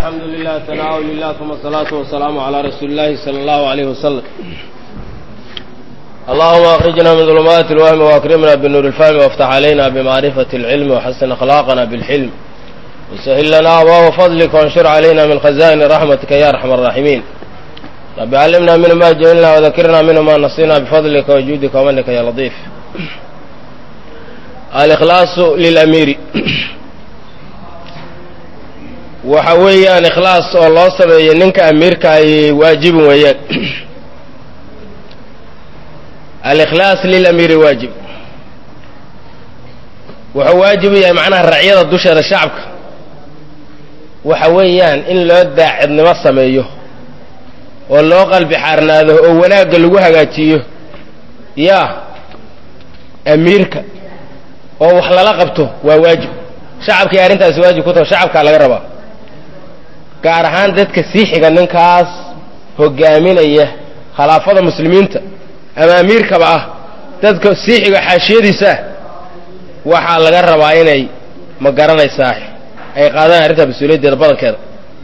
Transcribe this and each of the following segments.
الحمد لله ثناء لله ثم الصلاة والسلام على رسول الله صلى الله عليه وسلم اللهم أخرجنا من ظلمات الوهم وأكرمنا بالنور الفهم وافتح علينا بمعرفة العلم وحسن أخلاقنا بالحلم وسهل لنا أبواب فضلك وانشر علينا من خزائن رحمتك يا أرحم الراحمين رب علمنا منه ما جهلنا وذكرنا منه ما نسينا بفضلك وجودك ومنك يا لطيف الإخلاص للأمير waxa weeyaan ikhlaas oo loo sameeyo ninka amiirka ay waajibin weeyaan alikhlaas lilamiiri waajib wuxuu waajib u yahay macnaha racyada dusheeda shacabka waxa weeyaan in loo daacidnimo sameeyo oo loo qalbi xaarnaado oo wanaagga lagu hagaajiyo yaa amiirka oo wax lala qabto waa waajib shacabkii arrintaasi waajib ku taho shacabkaa laga rabaa gaar ahaan dadka sii xiga ninkaas hogaaminaya khilaafada muslimiinta ama amiirkaba ah dadka sii xiga xaashiyadiisaah waxaa laga rabaa inay ma garanaysaa ay qaadaan arrintaa mas-uuliyaddeeda badankeeda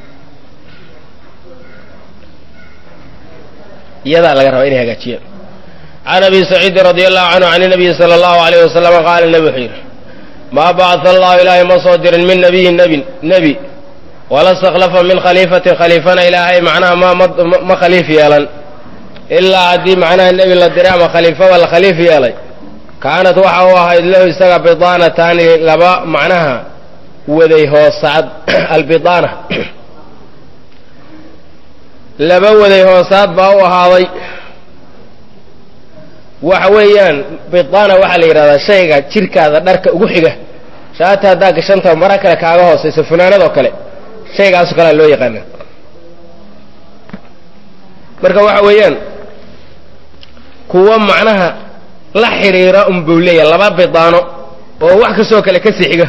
iyadaa laga rabaa inay hagaajiyaan can abi saciidin radi allahu canhu can nabiyi sala allahu alayh wasalama qaala nebi wuxuu yidhi maa bacata allahu ilaahay ma soo dirin min nabiyin nebin nebi wala stakhlafa min khaliifatin khaliifana ilaahay macnaha ma khaliif yeelan ilaa haddii macnaha nebi la diray ama khaliifaba la khaliif yeelay kaanat waxa u ahayd lahu isaga bidaanataani laba macnaha waday hoosaad albidaana laba waday hoosaad baa u ahaaday waxa weeyaan bidaana waxaa la yidhahdaa shayga jirkaada dharka ugu xiga shaata haddaa gashanta mara kale kaaga hoosaysa funaanad oo kale shaygaasoo kalea loo yaqaana marka waxa weeyaan kuwa macnaha la xidhiira unbuu leeyahay laba bidaano oo wax kastoo kale ka sii xiga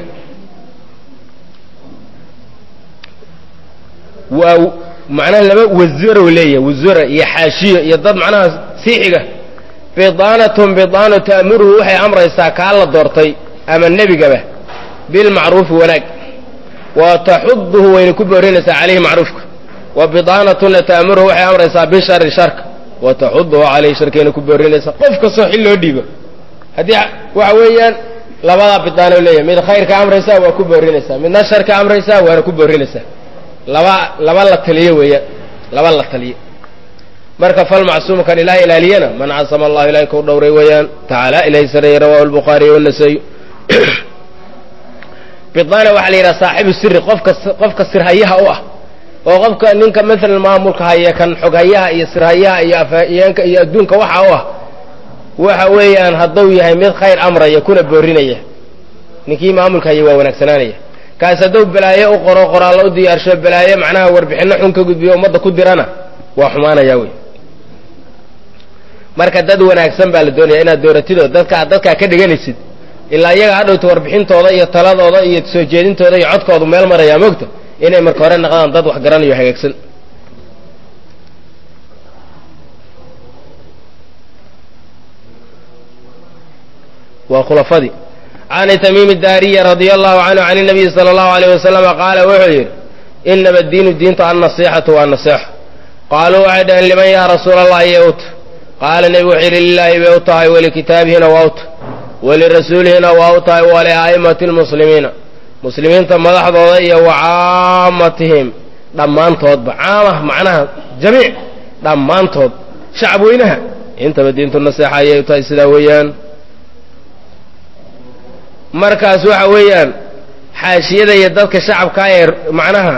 waa macnaha laba wasaro leeyahay wasara iyo xaashiyo iyo dad macnaha sii xiga bidaanatun bidaano ta'muruhu waxay amraysaa kaa la doortay ama nebigaba bilmacruufi wanaag wa taxuduhu wayna ku boorinaysaa calayhi macruufka wa bidaanatuna ta'muruhu waxay amraysaa bishari sharka wa taxuduhu calayhi sharkayna ku boorinaysaa qof kastoo xil loo dhiibo haddii waxa weeyaan labadaa bidaano leeyahay mid khayrka amraysaa waa ku boorinaysaa midna sharka amraysaa waana ku boorinaysaa laba laba la taliyo weeyaan laba la taliyo marka falmacsuumu kan ilaah ilaaliyana man casama allahu ilahay kau dhowray weeyaan tacaala ilahay sareeye rawahu lbukhaariy wanasayu bidaana waxaa la yidhaha saaxibu siri qofka qofka sirhayaha u ah oo qofka ninka maalan maamulka haya kan xoghayaha iyo sirhayaha iyo afhayeenka iyo adduunka waxa u ah waxa weeyaan hadduu yahay mid khayr amraya kuna boorinaya ninkii maamulka haya waa wanaagsanaanaya kaas hadduu balaayo u qoro qoraallo u diyaarsho balaayo macnaha warbixinno xun ka gudbiyo ummadda ku dirana waa xumaanaya wey marka dad wanaagsan baa la doonaya inaad dooratidoo dadka dadkaa ka dhiganaysid ilaa iyaga hadhowta warbixintooda iyo taladooda iyo soo jeedintooda iyo codkoodu meel marayaa moogta inay marka hore naqdaan dad wax garanayo hagaagsan waa khulafadii can tamiimi daariya radia allahu canhu can nabiyi sala allahu alayh wasalama qaala wuxuu yidhi inama diinu diintu annasiixatu waa naseexo qaaluu waxay dhaheen liman yaa rasuula allah iyo ut qaala nebigu wuxuu yidhi lilaahi bay u tahay walikitaabihina waa ut walirasuulihina waa u tahay walia'immati lmuslimiina muslimiinta madaxdooda iyo wa caamatihim dhammaantoodba caamah macnaha jamiic dhammaantood shacab weynaha intaba diintu naseexa ayay u tahay sidaa weeyaan markaas waxa weeyaan xaashiyada iyo dadka shacabkaa ee macnaha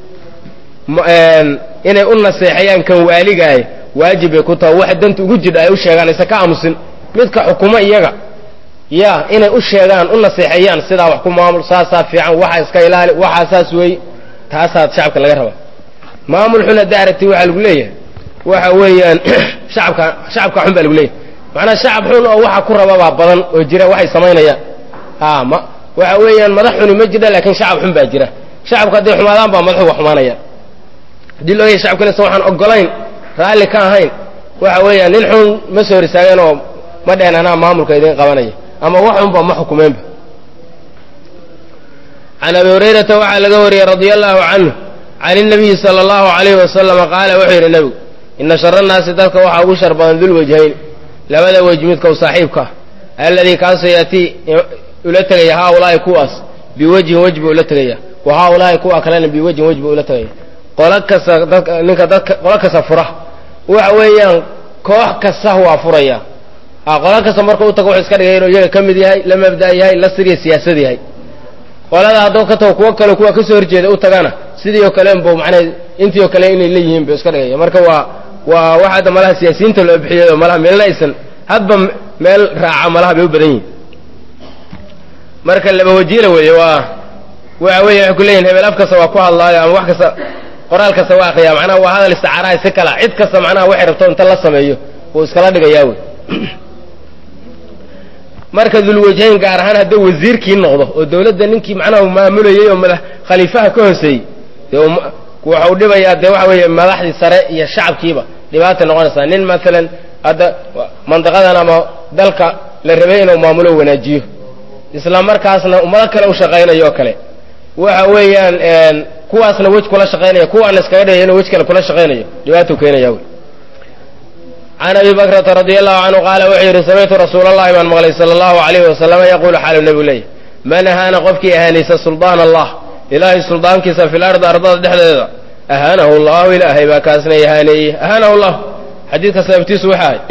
inay u naseexayaan kan waaligaay waajib bay ku taha waxa danta ugu jidha ay u sheegaan isa ka aamusin midka xukumo iyaga ya inay u sheegaan u naseexeeyaan sidaa wax ku maamul saasaa fiican waxa iska ilaali waxaa saas weey taasaa shacabka laga rabaa maamul xun hadda aragti waxaa lagu leeyahay waxa weeyaan shacabka shacabka xun baa lagu leeyahay macnaa shacab xun oo waxa ku rababaa badan oo jira waxay samaynayaan a ma waxa weeyaan madax xuni ma jira laakiin shacab xun baa jira shacabku hadday xumaadaan baa madaxuga xumaanaya haddii loo yahay shacabka inaysan waxaan ogolayn raalli ka ahayn waxa weeyaan nin xun ma soo horisaageen oo ma dhehen anaa maamulka idiin qabanaya ama wax xunba ma xukumeenba can abi hurayrata waxaa laga wariyey radia allahu canhu can inabiyi sala allahu calayhi wasalama qaala wuxuu yidhi nebigu ina shara nnaasi dadka waxaa ugu shar badan dulwajhayn labada wej midka u saaxiibka ah alladii kaasoo yaatii ula tegaya haa ulaahi kuwaas biwejhin wej buu ula tegaya wa haa ulaahi kuwa kalena biwejhin wej buu ula tegaya qolo kasta dadka ninka dadka qolo kasta fura waxa weeyaan koox kasta waa furaya a qolo kasta marka u tago wuxuu iska dhigay inuu iyaga ka mid yahay la mabda' yahay la siriya siyaasad yahay qolada hadduu ka tago kuwo kale kuwa kasoo horjeeda u tagana sidii oo kale bu manaa intii oo kale inay leeyihiin bu iska dhigaya marka waa waa waxa hadda malaha siyaasiyiinta loo bixiyay oo malaha meelna aysan hadba meel raaca malaha bay u badan yihin marka laba wajiila weeye waa waxa weeye waxay ku leeyihin hebel af kasta waa ku hadlaayo ama wax kasta qoraal kasta waa akriyaa macnaha waa hadal isticaaraha si kala cid kasta macnaha waxay rabto inta la sameeyo wuu iskala dhigayaa wey marka dulwajhayn gaar ahaan hadduu wasiirkii noqdo oo dawladda ninkii macnaha maamulayey oo madax khaliifaha ka hooseeyey dee waxau dhibayaa dee waxa weeye madaxdii sare iyo shacabkiiba dhibaata noqonaysaa nin maalan hadda mandiqadan ama dalka la rabay inuu maamulo wanaajiyo isla markaasna ummado kale u shaqaynayo oo kale waxa weeyaan kuwaasna wej kula shaqaynaya kuwaana iskaga dhigaya inuu wej kale kula shaqaynayo dhibaatuu keenaya wey can abi bakrata radi allahu canhu qaala wuxuu yidhi samictu rasuula allahi baan maqlay sala allahu alayhi wasalama yaquulu xaalu nebigu leeyahy man ahaana qofkii ahaanaysa suldaan allah ilaahay suldaankiisa fi lardi ardada dhexdeeda ahaanahu llahu ilaahay baa kaasna ihaaneeye ahaanahu llah xadiidka sababtiisu waxa ahay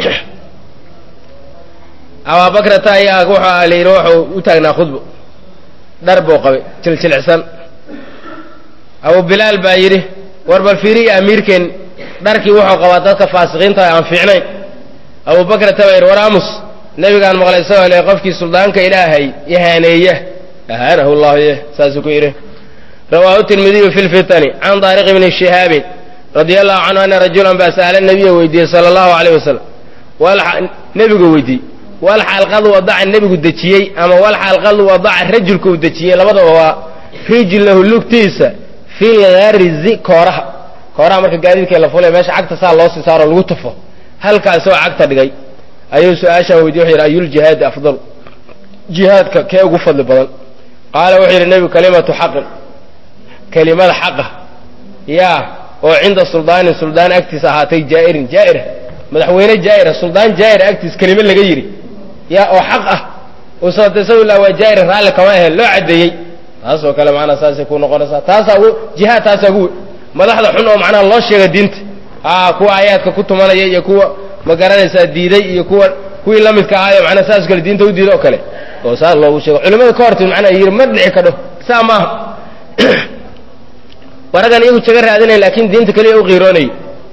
abaabakrata ayaa wuxuu la yidhi wuxuu u taagnaa khudbo dhar buu qabay jiljilicsan abu bilaal baa yidhi war bal fiiriya amiirkeen dharkii wuxuu qabaa dadka faasiqiinta aan fiicnayn abubakrata baa yidhi war amus nebigaan maqlay isagoo le qofkii suldaanka ilaahay ihaaneeya ahaanahu llahu ye saasuu ku yidhi rawaahu tirmidiyu fi lfitani can daariq bni shihaabin radia allahu canhu ana rajulan baa sa'ala nebiya weydiiyey sala allahu alayh wasalam nebigu weydiiyey wal xalqad wadaca nebigu dejiyey ama wal xalqad wadaca rajulka uu dejiyey labadaba waa rijlahu lugtiisa fil garizi kooraha kooraha marka gaadiidka la fulay meesha cagta saa loo sii saaro lagu tufo halkaasoo cagta dhigay ayuu su-aashaan weydiye wuxu yidhi ayuljihaadi afdalu jihaadka kee ugu fadli badan qaala wuxuu yidhi nebigu kalimatu xaqin kelimada xaqa yaa oo cinda suldaanin suldaan agtiisa ahaatay jaa'irin jaa'ira madaxweyne jaa'ira suldaan jaa'ira agtiis kelime laga yidhi yaa oo xaq ah usatasawillah waa jaa'ira raalli kama ahayn loo caddeeyey taasoo kale macnaa saasay ku noqonaysaa taasaa ugu jihaad taasaa ugu madaxda xun oo macnaha loo sheega diinta a kuwa aayaadka ku tumanaya iyo kuwa ma garanaysaa diiday iyo kuwa kuwii la midka ahaayo macnaa saas kale diinta u diida oo kale oo saas loogu sheego culimada ka hortid macnaa yidhi ma dhici kadho saa maaha waragan iyagu jaga raadinay laakiin diinta keliya u qiiroonayay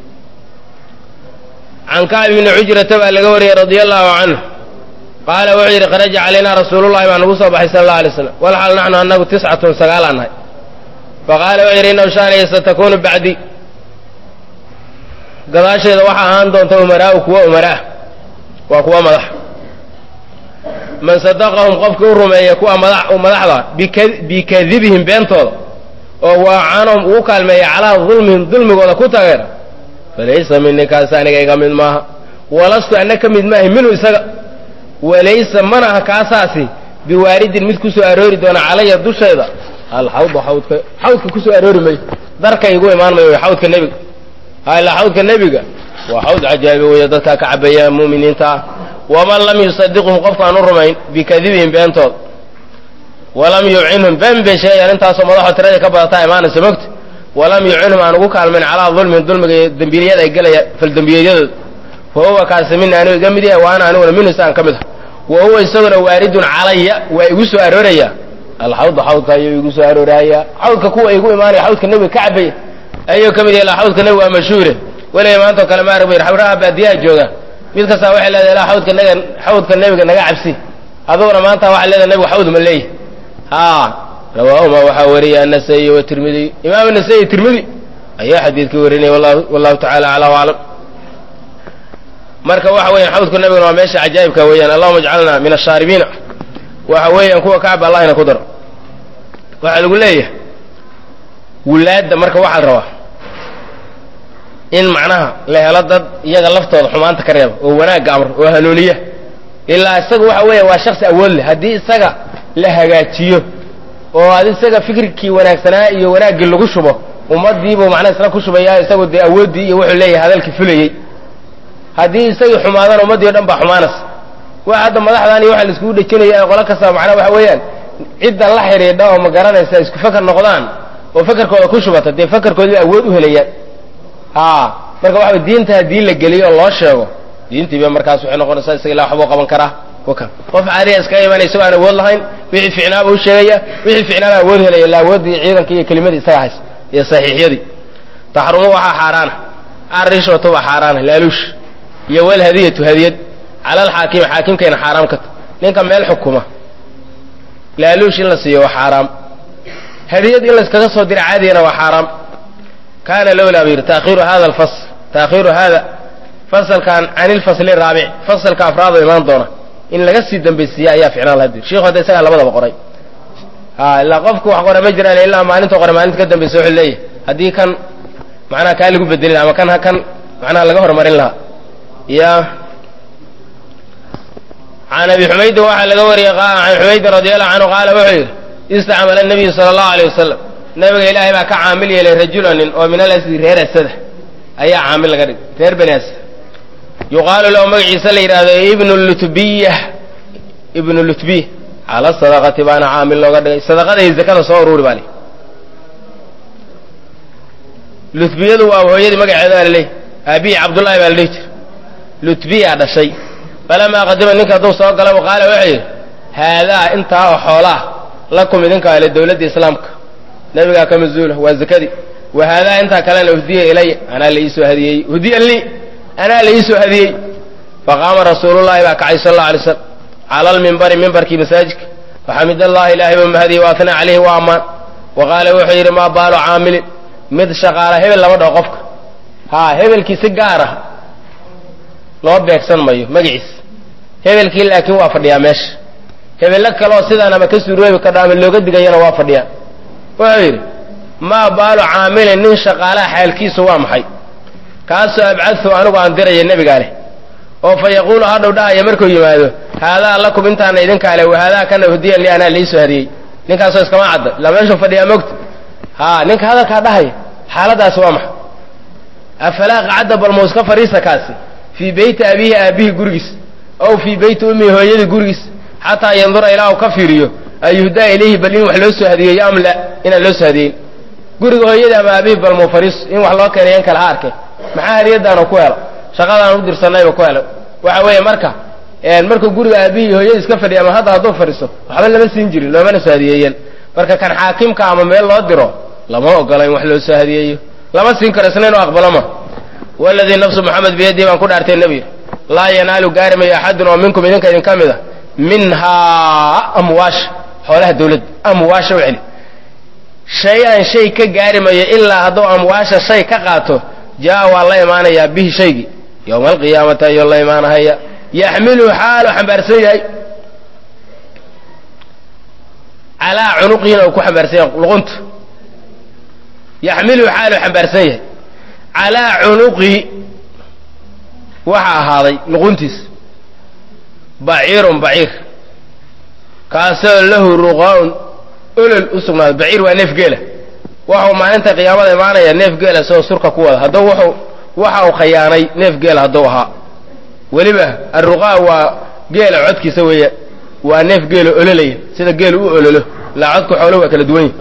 can kacb ibni cujrata baa laga wariyey radia allahu canhu qaala wuxuu yidhi kharaja calaynaa rasuulullahi baa nagu soo baxay sala alla alay slam walxaal naxnu annagu tiscatun sagaalaan nahay faqaala wuxuu yidhi innahu shaanaya satakunu bacdi gadaasheeda waxaa ahaan doonta umaraa'u kuwa umaraah waa kuwa madax man sadaqahum qofkii u rumeeya kuwa madax madaxda bikadibihim beentooda oo waacanahum ugu kaalmeeya calaa dulmihim dulmigooda ku tageera falaysa mini kaasi aniga iga mid maaha walastu anna ka mid maahay minhu isaga walaysa mana aha kaasaasi biwaaridin mid ku soo aroori doona calaya dushayda alxawda xawdka xawdka ku soo aroori mayo darka igu imaan mayo way xawdka nebiga ha ilaa xawdka nebiga waa xawd cajaabi weeye dadkaa ka cabaya mu'miniinta ah waman lam yusadiqhum qofkaan u rumayn bikadibihim beentooda walam yucinhum been bay sheegayaan intaasoo madaxoo tiradii ka badataa imaanaysa mogta walam yucinhum aan ugu kaalmayn calaa dulmin dulmiga iyo dembiyada ay gelaya faldembiyeyadooda fa huwa kaasi mina anigu iga mid yahay wa ana aniguna minhu isaan ka mid ah wa huwa isaguna waaridun calaya waa igu soo arooraya alxawda xawdka ayuu igu soo arooraya xawdka kuwa igu imaanaya xawdka nebiga ka cabaya ayuu ka mid yahay ilaa xawdka nebiga waa mashhuure weliga maantao kale ma arag bayr xawraha baadiyaha jooga mid kastaa waxay leedahay ilaa xawdka nega xawdka nebiga naga cabsi aduguna maanta waxay leedahay nebigu xawd ma leeyahy ha rawaahuma waxaa wariyay anasaiy watirmidiy imaam nasai tirmidi ayaa xadiidkii warinaya wallahu tacala acla aclam marka waxa weeyaan xawdka nebiguna waa meesha cajaa'ibka weeyaan allahuma ajcalna min ashaaribiina waxa weeyaan kuwa kacba allahina ku daro waxaa lagu leeyahay wulaadda marka waxaa la rabaa in macnaha la helo dad iyaga laftooda xumaanta ka reeba oo wanaagga amr oo hanuuniya ilaa isaga waxa weeya waa shaksi awood leh haddii isaga la hagaajiyo oo ad isaga fikirkii wanaagsanaa iyo wanaaggii lagu shubo ummadiibuu macnaa isla ku shubayaa isagu dee awooddii iyo wuxuu leeyahay hadalkii fulayey haddii isagii xumaadana ummaddii o dhan baa xumaanaysa waa hadda madaxdan iyo waxa la iskugu dhejinaya qola kasta macnaa waxa weeyaan cidda la xidhiidha oo ma garanaysa isku feker noqdaan oo fekerkooda ku shubata dee fekerkoodii awood u helayaan a marka waxa diinta haddii la geliyo oo loo sheego diintiiba markaas waxay noqonaysaa isaga ila waxbuu qaban karaa waka qof caadiya iskaga imanaya isagoo aan awood lahayn wixii ficnaaba u sheegaya wixii ficnaaba awood helaya ila awooddii ciidanka iyo kelimadii isaga hays iyo saxiixyadii taxrumu waxaa xaaraana arishwatu waa xaaraana laaluush iyo walhadiyatu hadiyad cala alxaakimi xaakimkayna xaaraam ka ta ninka meel xukuma laaluush in la siiyo waa xaaraam hadiyad in layskaga soo dira caadigana waa xaaraam kaana lowlaa bu yidhi taakhiiru hada alfasl taakhiiru hada fasalkan can ilfasli raabic fasalka afraado imaan doona in laga sii dambaysiiya ayaa ficnaan laha dir sheikhu hadda isagaa labadaba qoray a ilaa qofku wax qora ma jiraan ilaa maalinta qore maalinta ka dambaysa wuxuu leeyahay haddii kan macnaha kaa lagu bedelin ama kan ha kan macnaha laga horumarin lahaa ya can abi xumaydin waxaa laga wariyey can xumaydin radi allahu canhu qaala wuxuu yidhi istacmala nabiyu sala allahu aleyh wasalam nabiga ilaahay baa ka caamil yeelay rajulanin oo min alasdi reer asada ayaa caamil laga dhigay reer bani asad yuqaalu lahu magaciisa la yidhahdo ibnu lutbiya ibnu lutbiya cala sadaqati baana caamil looga dhigay sadaqada iyo zakada soo uruuri baa li lutbiyadu waa hooyadii magaceeda baa laleeyahy aabihi cabdullaahi baa la dhihi jira lutbiya dhashay falamaa qadima ninka hadduu soo gala qaala wuxuu yidhi haadaa intaa oo xoolaah lakum idinka ale dowladda islaamka nabigaa ka mas-uula waa zakadii wa haadaa intaa kalena uhdiya ilaya anaa la iisoo hadiyey uhdiya lii anaa la iisoo hadiyey faqaama rasuulullahi baa kacay sal alla alay slam cala almimbari mimbarkii masaajidka faxamid allahi ilaahay buu mahadiyey wa atnaa calayhi wa ammaan wa qaala wuxuu yidhi maa baalu caamilin mid shaqaala hebel lama dhaho qofka haa hebelkii si gaar ah loo beegsan mayo magaciis hebelkii laakiin waa fadhiyaa meesha hebello kaleoo sidaan ama ka suuroobi kadho ama looga digayana waa fadhiyaa wuxuu yidhi maa baalu caamilin nin shaqaalaha xaalkiisu waa maxay kaasoo abcadtu anigu aan diraya nebigaa leh oo fa yaquulu hadhow dhahaya markuu yimaado haadaa lakum intaana idinkaa leh wahaadaa kana hdiyan li anaa liisoo hadiyey ninkaasoo iskama cadda ilaa meeshuu fadhiyaa mogta haa ninka hadalkaa dhahaya xaaladaasi waa maxay afalaa qacadda balmuu iska fadhiisa kaasi fii beyti abiihi aabbihi gurigiis ow fii beyti ummihi hooyadii gurigiis xataa yandura ilaa uu ka fiiriyo ayuhdaa ilayhi bal in wax loo soo hadiyeeyo am la inaan loo soo hadiyeyn guriga hooyadii ama aabbihi balmuu fadhiiso in wax loo keenay in kale ha arkay maxaa hadiyadaanu ku helo shaqadaan u dirsanayba ku helo waxa weeye marka markuu guriga aabihii hooyadii iska fadhiya ama hadda hadduu fadhiiso waxba lama siin jirin loomana soo hadiyeeyeen marka kan xaakimka ama meel loo diro lama ogola in wax loo soo hadiyeeyo lama siin karo isna inuu aqbalo ma waladii nafsu moxamed biyadii baan ku dhaartay nebi laa yanaalu gaari mayo axadun oo minkum idinka idin ka mid a minhaa amwaasha xoolaha dawladda amwaasha u celi shay-an shay ka gaari mayo ilaa hadduu amwaasha shay ka qaato jaa waa la imaanayaa bihi shaygii yowma alqiyaamati ayuu la imaanahaya yaxmiluhu xaalu xambaarsan yahay calaa cunuqiina uu ku xambaarsan yahay luqunta yaxmiluhu xaalu xambaarsan yahay calaa cunuqihi waxaa ahaaday luquntiisa baciirun baciir kaasoo lahu ruqaa-un olol u sugnaaday baciir waa neef geela waxau maalinta qiyaamada imaanaya neef geela isagoo surka ku wada hadduu wuxuu waxa uu khayaanay neef geela hadduu ahaa weliba arruqaa waa geela codkiisa weeye waa neef geelo ololaya sida geelu u ololo ilaa codka xooluhu waa kala duwan yihi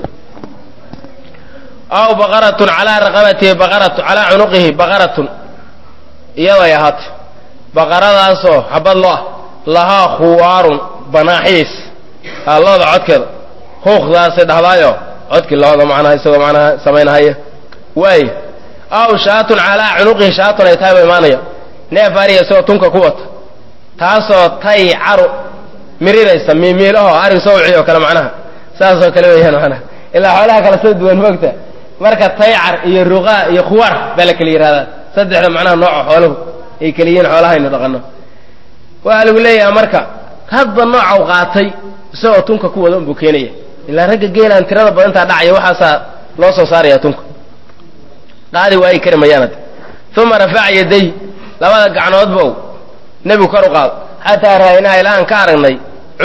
aw baqaratun calaa raqabatihi baqaratu calaa cunuqihi baqaratun iyaday ahaatay baqaradaasoo xabad lo ah lahaa khuwaarun banaaxiis aa looda codkeeda huuqdaasay dhahdaayo codkii looda macnaha isagoo macnaha samaynahaya waaye aw shaatun calaa cunuqihi shaatun ay tahay ba imaanaya neef ariga isagoo tunka ku wata taasoo tay caru mirinaysa miimiilaho arig sawci oo kale macnaha saasoo kale weeyaan macnaha ilaa xoolaha kala soo duwan moogta marka taycar iyo ruqaa iyo khuwaar baa la kala yihahdaa saddexda macnaha nooca xooluhu ay kala yihiin xoolahaynu dhaqano waxaa lagu leeyaha marka hadba nooca u qaatay isagoo tunka ku wada unbuu keenaya ilaa ragga geelaan tirada badantaa dhacaya waxaasaa loo soo saaraya tunka qaadi waayi kari mayaanad uma rafaca yaday labada gacnoodba nebigu kor u qaado xataa ra'aynaa ilaa aan ka aragnay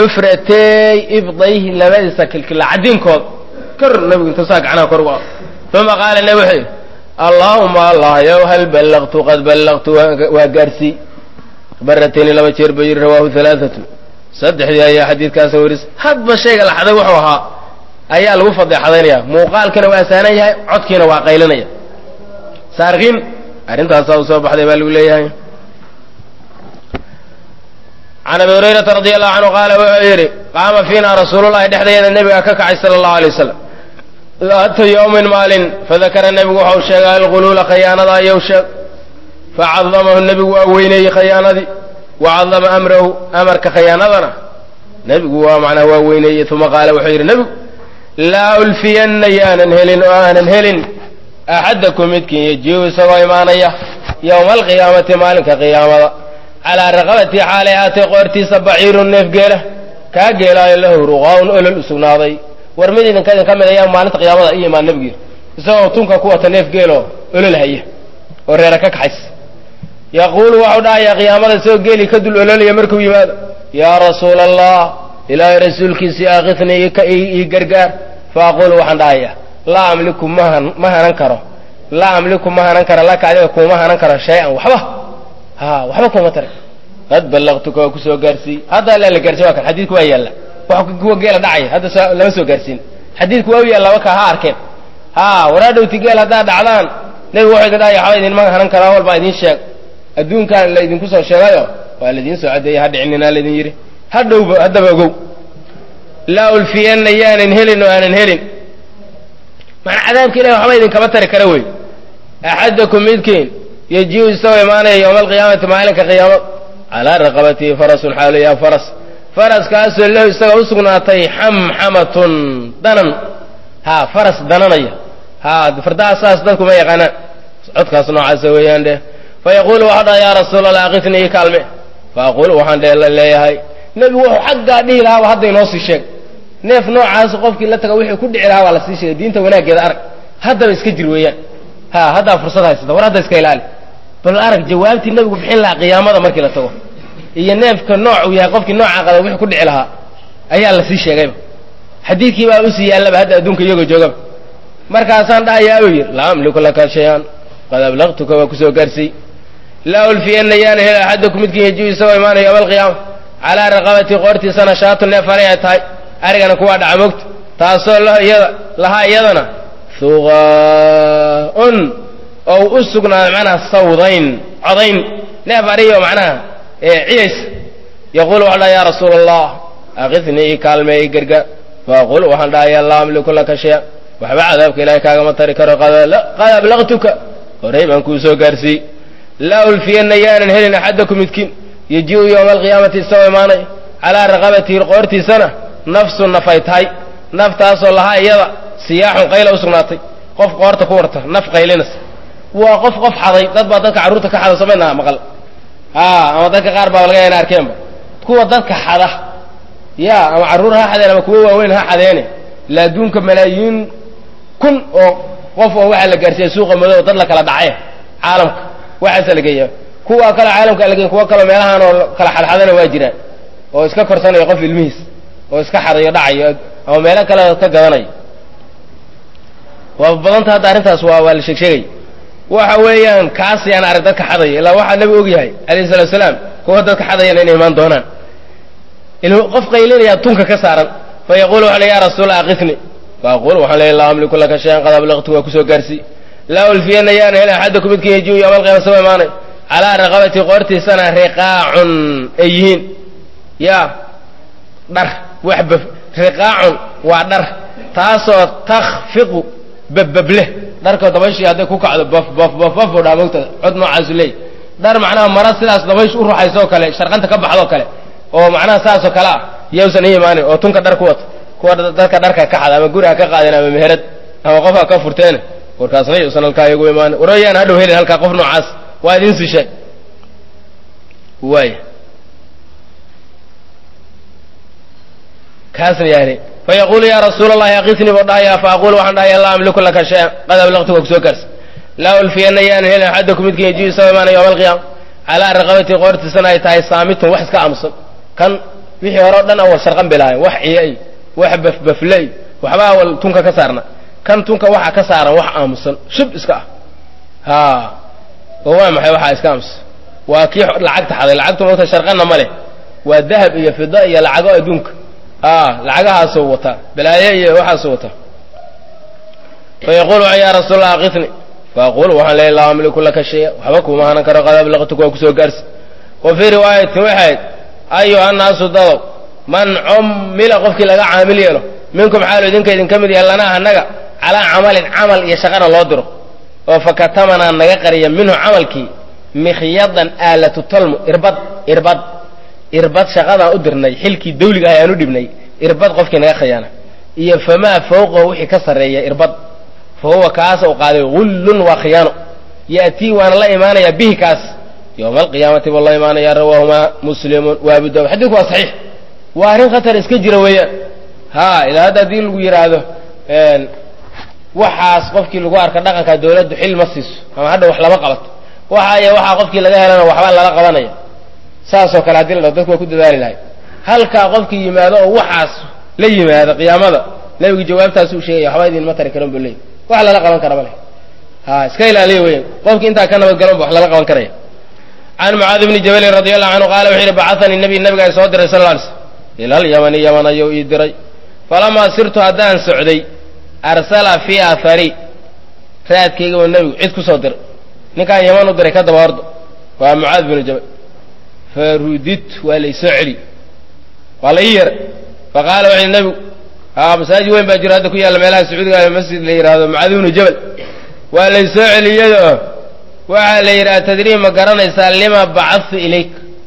cufratey ibdayhi labadiisa kilkila cadiinkooda kor nebigu intuu saa gacnaha kor u qaado uma qaala nebi wuxuu yidhi allaahuma allah yow hal ballaqtu qad ballaqtu waa gaarsii baratayni laba jeer buu yidhi rawaahu halaaatu saddexdii ayaa xadiidkaasa waris hadba shayga la xaday wuxuu ahaa ayaa lagu fadeexadaynaya muuqaalkana waa saanan yahay codkiina waa qaylinaya saarkiin arrintaasaa u soo baxday baa lagu leeyahay can abi hurayrata radi allahu canhu qaala wuxuu yidhi qaama fiina rasuululahi dhexdeeda nebiga ka kacay sala allahu alay wasalam daata yowmin maalin fadakara nebigu waxau sheegay alquluula khayaanada ayuu sheeg facadamahu nebigu waa weyneeyey khayaanadii wa cadama amrahu amarka khayaanadana nebigu waa macnaha waa weyneeyey uma qaala wuxuu yidhi nebigu laa ulfiyanna yaanan helin oo aanan helin axadakum midkiin yajiu isagoo imaanaya yowma alqiyaamati maalinka qiyaamada calaa raqabati xaalay aatay qoortiisa baciirun neef geela kaa geelaayo lahu ruqaaun olol u sugnaaday war mid idinka idinka mid ayaa maalinta qiyaamada i imaan nebigii isagoo tunka ku wata neef geeloo olol haya oo reera ka kaxays yaquulu waxau dhahayaa qiyaamada isagoo geelii ka dul ololaya markuu yimaado yaa rasuula allah ilaahay rasuulkiisii aakitnii ii gargaar fa aquulu waxaan dhahayaa laa amliku ma hanan karo laa amliku ma hanan karo laka adiga kuuma hanan karo shay-an waxba ha waxba kuuma tara qad ballaqtuka waa kusoo gaarsiiyey hadda alla la gaarsiy wa kan xadiidku waa yaalla wax kuwa geela dhacaya hadda lama soo gaarsiin xadiidku waa u yaalla waka ha arkeen ha waraadhowti geel haddaad dhacdaan nebigu wuxuu idin dhahaya waxba idinma hanan karaa walbaa idin sheeg adduunkan la idinku soo sheegayo waa laidiin soo cadeeyey ha dhicinina laydin yidhi hadhowba haddaba ogow laa ulfiyanna yaanan helin oo aanan helin macnaa cadaabka ilahi waxba idinkama tari kara wey axadakum midkiin yajiu isagoo imaanaya yowma alqiyaamati maalinka qiyaamad calaa raqabatihi farasun xaaliyaa faras faraskaasoo lahu isagoo u sugnaatay xamxamatun danan ha faras dananaya ha fardaha saas dadku ma yaqaanaan codkaas noocaasa weeyaan dheh fa yaquulu waxau dhaha yaa rasuula allah akitnii ii kaalme fa aquulu waxaan dhe leeyahay nebigu wuxuu xaggaa dhihi lahaaba hadda inoo sii sheeg neef noocaas qofkii la taga wixii ku dhici lahaa waa lasii sheegay diinta wanaaggeeda arag haddaba iska jir weeyaan ha haddaa fursad haysata war hadda iska ilaali bal arag jawaabtii nebigu bixin lahaa qiyaamada markii la tago iyo neefka nooc uu yahay qofkii nooca qaba wixii ku dhici lahaa ayaa lasii sheegayba xadiidkii baa usii yaallaba hadda adduunka iyagoo joogaba markaasaan dhahayaa buu yidhi laa amliku laka shay-an qad ablaqtuka waa kusoo gaarsiiy laa ulfiyanna yaana hel axadakum midkiin yajiu isagoo imaanaya yowma alqiyaama calaa raqabati qoortiisana shaatu neef haray ay tahay arigana kuwaa dhaca mogta taasoo iyada lahaa iyadana huqaa-un oo u sugnaaday macnaha sawdayn codayn neef ariyo macnaha ciyays yaquulu waxaan dhaha ya rasuula allah akidnii ii kaalmee ii gargaar faaqul waxaan dhahayaa laa amliku laka shay-an waxba cadaabka ilaahay kaagama tari karo qad ablaqtuka horey baan kuu soo gaarsiiyey laa ulfiyanna yaanan helin axadakum midkiin yajiu yowma alqiyaamati isagoo imaanay calaa raqabatihi qoortiisana nafsu nafay tahay naftaasoo lahaa iyada siyaaxun qayla u sugnaatay qof qoorta ku warta naf qaylinas waa qof qof xaday dad baa dadka carruurta ka xada somayna maqal a ama dadka qaar baa laga ina arkeenba kuwa dadka xada ya ama carruur ha xadeen ama kuwo waaweyn ha xadeene ila adduunka malaayiin kun oo qof oo waxaa la gaarsiiya suuqa madow dad la kala dhace caalamka waxaasa la geeya kuwa kale caalamka la geeya kuwa kaleo meelahaan oo kala xadxadana waa jiraan oo iska korsanaya qof ilmihiis oo iska xadayo dhacayo ama meelo kale ka gadanayo waa badanta hadda arrintaas waa waa la sheeg sheegay waxa weeyaan kaas yaan arag dadka xadaya ilaa waxaa nabi og yahay alayhi salatu wasalaam kuwa dadka xadayana inay imaan doonaan qof qaylinayaa tunka ka saaran fa yaqulu waxaa ya rasuula akitni fa aqul waxaan leeya laa amliku laka shayan qad ablaqtu waa kusoo gaarsiiy laa ulfiyana yaana hel axadakum midkin yajiu yowma alqiyama sama imaanay calaa raqabati qoortiisana riqaacun ay yihiin ya dhar wax baf riqaacun waa dhar taasoo takfiqu babbableh dharka dabayshii hadday ku kacdo baf baf baf baf oo dhaa mogtada cod noocaasu leey dhar macnaha mara sidaas dabaysh u ruxaysoo kale sharqanta ka baxdoo kale oo macnaha saasoo kale ah yowsan i imaanin oo tunka dhar ku wata kuwa dadka dharka ka xada ama guri ha ka qaadeen ama meherad ama qof ha ka furteene warkaasna yuusan halkaa iyagu imaanin warayaan hadhow helin halkaa qof noocaas waa idin sishe waay kaasna yaani fa yaquulu ya rasuula allahi akitnii buu dhahaya fa aqulu waxaan dhahaya laa amliku laka shay-an qad ablaqtuka kusoo gaarsa laa ulfiyana yaanan helin axadakum midkin yajiu isagoo imaanaya yowma alqiyaama calaa raqabati qoortiisana ay tahay saamitun wax iska aamusan kan wixii hore o dhan awal sharqan bay lahayen wax ciya-y wax bafbafley waxba awal tunka ka saarna kan tunka waxaa ka saaran wax aamusan shub iska ah haa oo waa maxay waxaa iska aamusan waa kii lacagta xaday lacagtu mogta sharqana ma leh waa dahab iyo fida iyo lacago adduunka aa lacagahaasuu wataa balaaye iyo waxaasuu wataa fayaquulu ya rasuul allah akifni faaqulu waxaan leeyahy laa amliku laka shaya waxba kuma hanan karo qad ablaqtuka waa kusoo gaarsi wa fii riwaayatin waxayd ayuha annaasu dadow man cummila qofkii laga caamil yeelo minkum xaalu idinka idinka mid yahay lanaa annaga calaa camalin camal iyo shaqana loo diro oo fakatamanaa naga qariya minhu camalkii mikhyadan aalatu talmu irbad irbad irbad shaqadaan u dirnay xilkii dawliga ah ayaan u dhibnay irbad qofkii naga khayaana iyo famaa fawqahu wixii ka sarreeya irbad fa huwa kaasa u qaaday gullun waa khiyaano ya'tii waana la imaanayaa bihi kaas yowma alqiyaamati buu la imaanaya rawaahumaa muslimun wa abu daawud xadiidku waa saxiix waa arrin khatar iska jira weeyaan ha ilaa hadda haddii lagu yidhaahdo waxaas qofkii lagu arka dhaqanka dawladdu xil ma siiso ama hadha wax lama qabato waxa iyo waxaa qofkii laga helana waxbaa lala qabanaya saasoo kale haddii la dhaho dadku waa ku dadaali lahay halkaa qofkii yimaado oo waxaas la yimaado qiyaamada nebigu jawaabtaas uu sheegaya waxba idinma tari karan buu leeyay wax lala qaban kara ma leh ha iska ilaaliya weyan qofkii intaa ka nabadgalon ba wax lala qaban karaya can mucaadi bni jabalin radi allahu canhu qaala wuxuu yihi bacahanii nabiy nabigaa soo diray sal lla alay slm ila alyamani yaman ayuu ii diray falamaa sirtu haddaan socday arsala fii athari raadkayga oo nebigu cid ku soo diray ninkaan yaman u diray ka daba ordo waa mucaad binu jabal farudit waa laysoo celi waa la ii yeray faqaala wuxu nebigu a masaajid weyn baa jiro hadda ku yaalla meelaha sacuudiga masjid la yidhaahdo mucaad binu jabal waa laysoo celiyado waxaa la yidhi atadrii ma garanaysaa lima bacadtu ilayk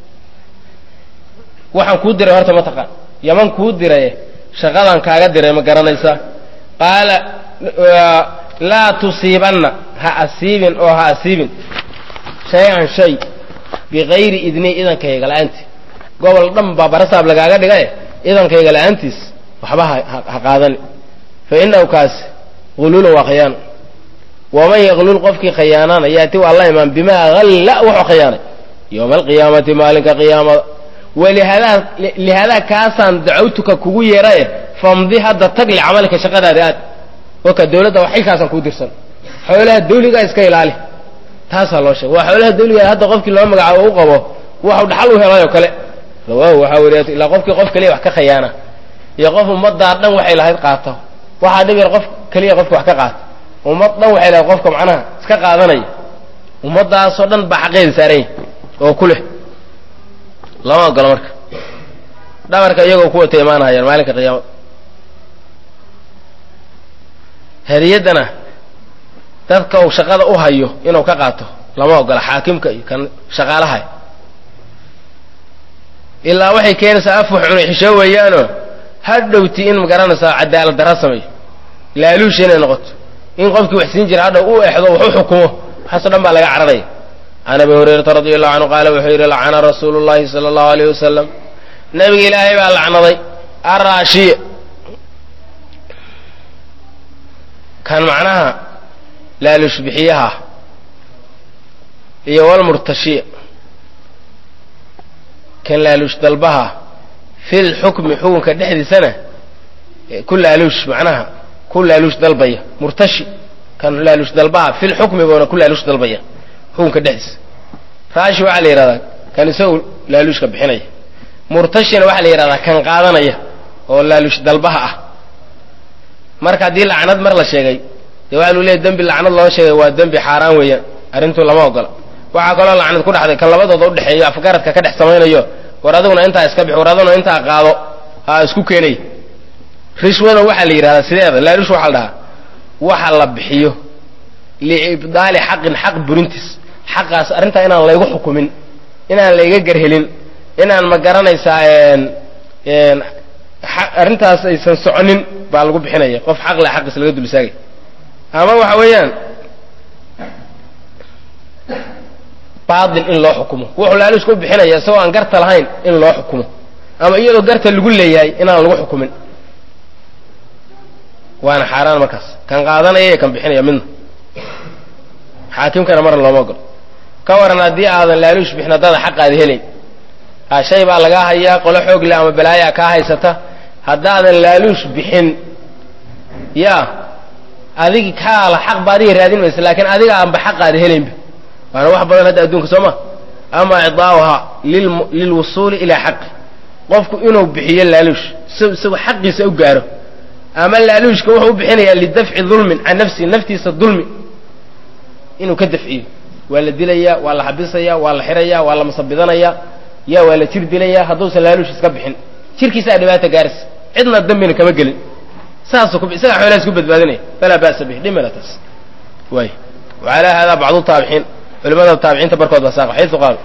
waxaan kuu diray horta ma taqaan yaman kuu diray shaqadan kaaga diray ma garanaysaa qaala laa tusiibanna ha asiibin oo ha asiibin shay-an shay bikayri idni idankayga la-aanti gobol dhan baa barasaab lagaaga dhigae idankayga la-aantiis waxba ha qaadani fa inahu kaasi huluulun waa khayaano waman yaqlul qofkii khayaanana yaati waa la imaan bimaa halla wuxuu khayaanay yowma alqiyaamati maalinka qiyaamada walihadaa lihadaa kaasaan dacawtuka kugu yeerae famdi hadda tag licamalika shaqadaada aad waka dawladda wax xilkaasaan kuu dirsan xoolaha dawligaa iska ilaali taasaa loo sheegay waa xoolaha dawliga hadda qofkii loo magacaabo u qabo waxu dhaxal u helay oo kale rawaahu waxaa weriya ilaa qofkii qof kaliya wax ka khayaana iyo qof ummaddaa dhan waxay lahayd qaato waxaa dhib yar qof keliya qofka wax ka qaata ummad dhan waxay lahayd qofka macnaha iska qaadanaya ummaddaasoo dhan baa xaqeeda saaranya oo ku leh lama ogolo marka dhabarka iyagoo ku wata imaanahayaan maalinka qiyaamada hadiyaddana dadka uu shaqada u hayo inuu ka qaato lama ogola xaakimka iyo kan shaqaalaha ilaa waxay keenaysaa afwax cunay xishoo weeyaanoo hadhowti in magaranaysaa cadaalad darra sameeyo laaluusha inay noqoto in qofkii wax siin jira hadhow u exdo wax u xukumo waxaasoo dhan baa laga cararaya can abi hurayrata radi allahu canhu qaala wuxuu yidhi lacana rasuulu llahi sala allahu alayh wasalam nabiga ilaahay baa lacnaday araashiya kan macnaha laaluush bixiyaha iyo walmurtashiya kan laaluush dalbaha fi lxukmi xukunka dhexdiisana ku laaluush macnaha ku laaluush dalbaya murtashi kan laaluush dalbaha fi lxukmi buuna ku laaluush dalbaya xukunka dhexdiisa raashi waxaa la yidhahdaa kan isagu laaluushka bixinaya murtashina waxaa la yidhahdaa kan qaadanaya oo laaluush dalbaha ah marka haddii lacnad mar la sheegay dee waxaa lu leeyahy dembi lacnad loo sheegay waa dembi xaaraan weeyaan arrintu lama ogola waxaa kaloo lacnad ku dhexday kan labadooda udhexeeyo afgaradka ka dhex samaynayo war aduguna intaa iska bix war aduguna intaa qaado ha isku keenay rishwada waxaa la yidhahdaa sideeda laaluush waxaa la dhahaa waxa la bixiyo liibdaali xaqin xaq burintiis xaqaas arrintaa inaan laygu xukumin inaan layga garhelin inaan ma garanaysaa arrintaas aysan soconin baa lagu bixinaya qof xaq le xaqiis laga dul istaagay ama waxa weeyaan baatil in loo xukumo wuxuu laaluushka u bixinaya isagoo aan garta lahayn in loo xukumo ama iyadoo garta lagu leeyahay inaan lagu xukumin waana xaaraan markaas kan qaadanaya iyo kan bixinaya midna xaakimkana marna looma ogolo ka waran haddii aadan laaluush bixin haddaada xaqaadi helayn a shay baa lagaa hayaa qolo xoog leh ama balaayaa kaa haysata haddaadan laaluush bixin yaa adigi kaala xaq ba adiga raadin maysa laakiin adiga aanba xaqaada helaynba waana wax badan hadda adduunka soo ma ama idaa'uhaa lilwusuuli ilaa xaqi qofku inuu bixiyo laaluush s isagoo xaqiisa u gaaro ama laaluushka wuxuu u bixinayaa lidafci dulmin can nafsihi naftiisa dulmi inuu ka dafciyo waa la dilayaa waa la xabisayaa waa la xirayaa waa la masabidanayaa ya waa la jir dilayaa hadduusan laaluush iska bixin jirkiisaa dhibaata gaarisa cidna dambina kama gelin saasuu ku isagaa xoolaha isku badbaadinaya falaa ba'sa bih dhimala taas waay wacalaa haadaa bacdu taabiciin culimada taabiciinta barkood baa saaqa xaysu qaal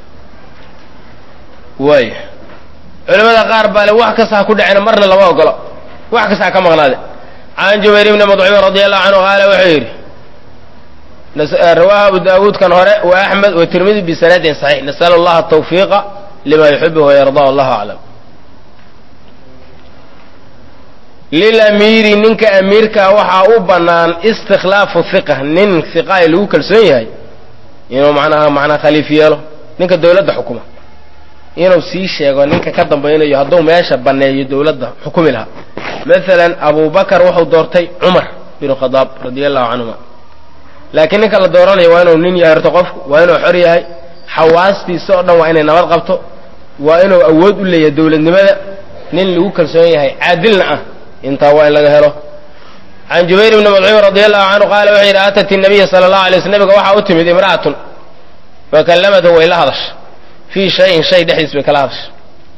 waay culimada qaar baa le wax kasta ha ku dhacena marna lama ogolo wax kasta ha ka maqnaade can jubayr ibni madcumin radi allahu canhu qaala wuxuu yidhi rawaahu abu daawuud kan hore wa axmed wa tirmidi bisanadin saxiix nas'al allaha tawfiiqa lima yuxibu wayardaa wallahu aclam lilamiiri ninka amiirkaa waxaa u bannaan istikhlaafu hiqa nin hiqa ay lagu kalsoon yahay inuu macnaha macnaa khaliif yeelo ninka dawladda xukuma inuu sii sheego ninka ka dambaynayo hadduu meesha banneeyo dawladda xukumi lahaa maalan abubakar wuxuu doortay cumar binu khadaab radia allahu canhuma laakiin ninka la dooranayo waa inuu nin yahay horto qofku waa inuu xor yahay xawaastiisa oo dhan waa inay nabad qabto waa inuu awood u leeyahay dawladnimada nin lagu kalsoon yahay caadilna ah intaa waa in laga helo can jubayr bni madcuum radi allahu canhu qaala wuxuu yidhi atat inabiya sala allahu alay sl nabiga waxaa u timid imra'atun fakallamathu way la hadasha fii shayin shay dhexdiis bay kala hadasha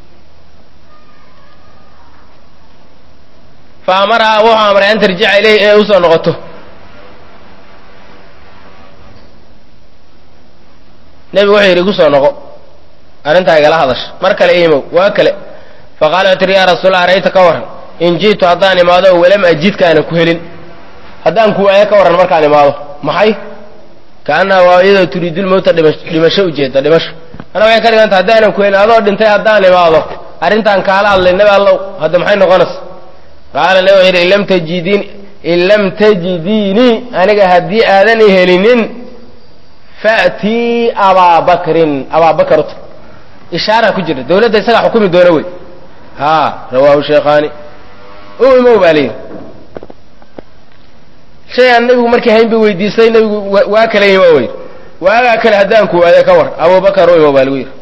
fa amarahaa wuxuu amray an tarjica ilayhi inay usoo noqoto nebigu wuxuu yidhi igu soo noqo arrintaa igala hadasha mar kale imow waa kale faqaala wuxu tiri yaa rasuulallah arayta ka warran in ji'tu haddaan imaado walam ajidka aanan ku helin haddaan ku waayo ka warran markaan imaado maxay kaannaha waa iyadoo turiidulmowta dhimasho ujeeda dhimasho ana waxay ka dhiganta haddaanan ku helin adoo dhintay haddaan imaado arrintaan kaala hadlay nebi allow hadda maxay noqonaysa qaala nebi wuxuu yidhi in lam tajidin in lam tajidiinii aniga haddii aadan i helinin fa'tii abaabakrin abaabakar uta ishaaraa ku jirta dawladda isagaa xukumi doona wey ha rawaahu sheekhaani u imow baa layidhi shay aan nebigu markii hayn bay weydiistay nebigu waa kale imo wey waagaa kale haddaan ku waayo ka war abubakar u imow baa lagu yidhi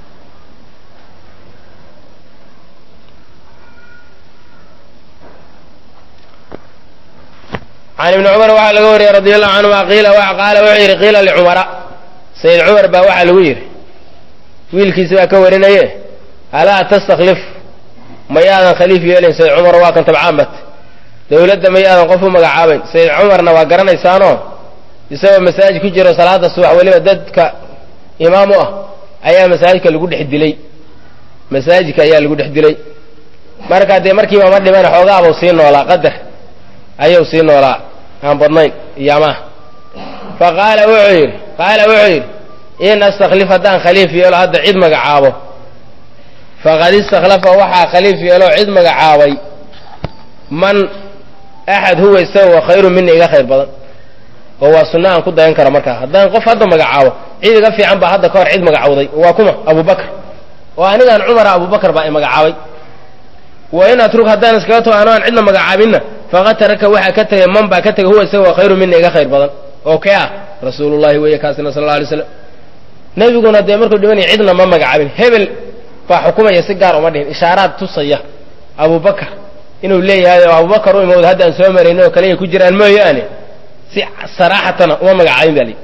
can ibni cumar waxaa laga wariyey radi allahu canhuma qiila qaala wuxuu yidhi qiila licumara sayid cumar baa waxaa lagu yidhi wiilkiisi baa ka warinaye alaa tastakhlif mayaadan khaliif yeelayn sayid cumar waa kan tabcaan bat dawladda mayaadan qof u magacaabayn sayid cumarna waa garanaysaanoo isagoo masaajid ku jiro salaada subax weliba dadka imaam u ah ayaa masaajidka lagu dhex dilay masaajidka ayaa lagu dhex dilay marka dee markiiba ma dhiman xoogaabuu sii noolaa qadar ayuu sii noolaa aan badnayn iyo amaah fa qaala wuxuu yidhi qaala wuxuu yidhi in astakhlif haddaan khaliif yeelo hadda cid magacaabo faqad istakhlafa waxaa khaliif yeeloo cid magacaabay man axad huwa isaga khayru mina iga khayr badan oo waa sunno aan ku dayan karo markaa haddaan qof hadda magacaabo cid iga fiican baa hadda ka hor cid magacawday waa kuma abubakar oo anigaan cumara abubakar baa i magacaabay wa in atrug haddaan iskaga tago ano aan cidna magacaabinna faqad taraka waxaa ka tegay man baa ka tegay huwa isaga khayru mina iga khayr badan oo kee ah rasuulullahi weeye kaasina sal alla alay slam nebiguna dee markuu dhimanaya cidna ma magacaabin hebel baa xukumaya si gaar uma dhihin ishaaraad tusaya abubakar inuu leeyahay oo abubakar u imowda hadda aan soo marayno oo kale ay ku jiraan mooyaane si saraaxatana uma magacaabin baa lii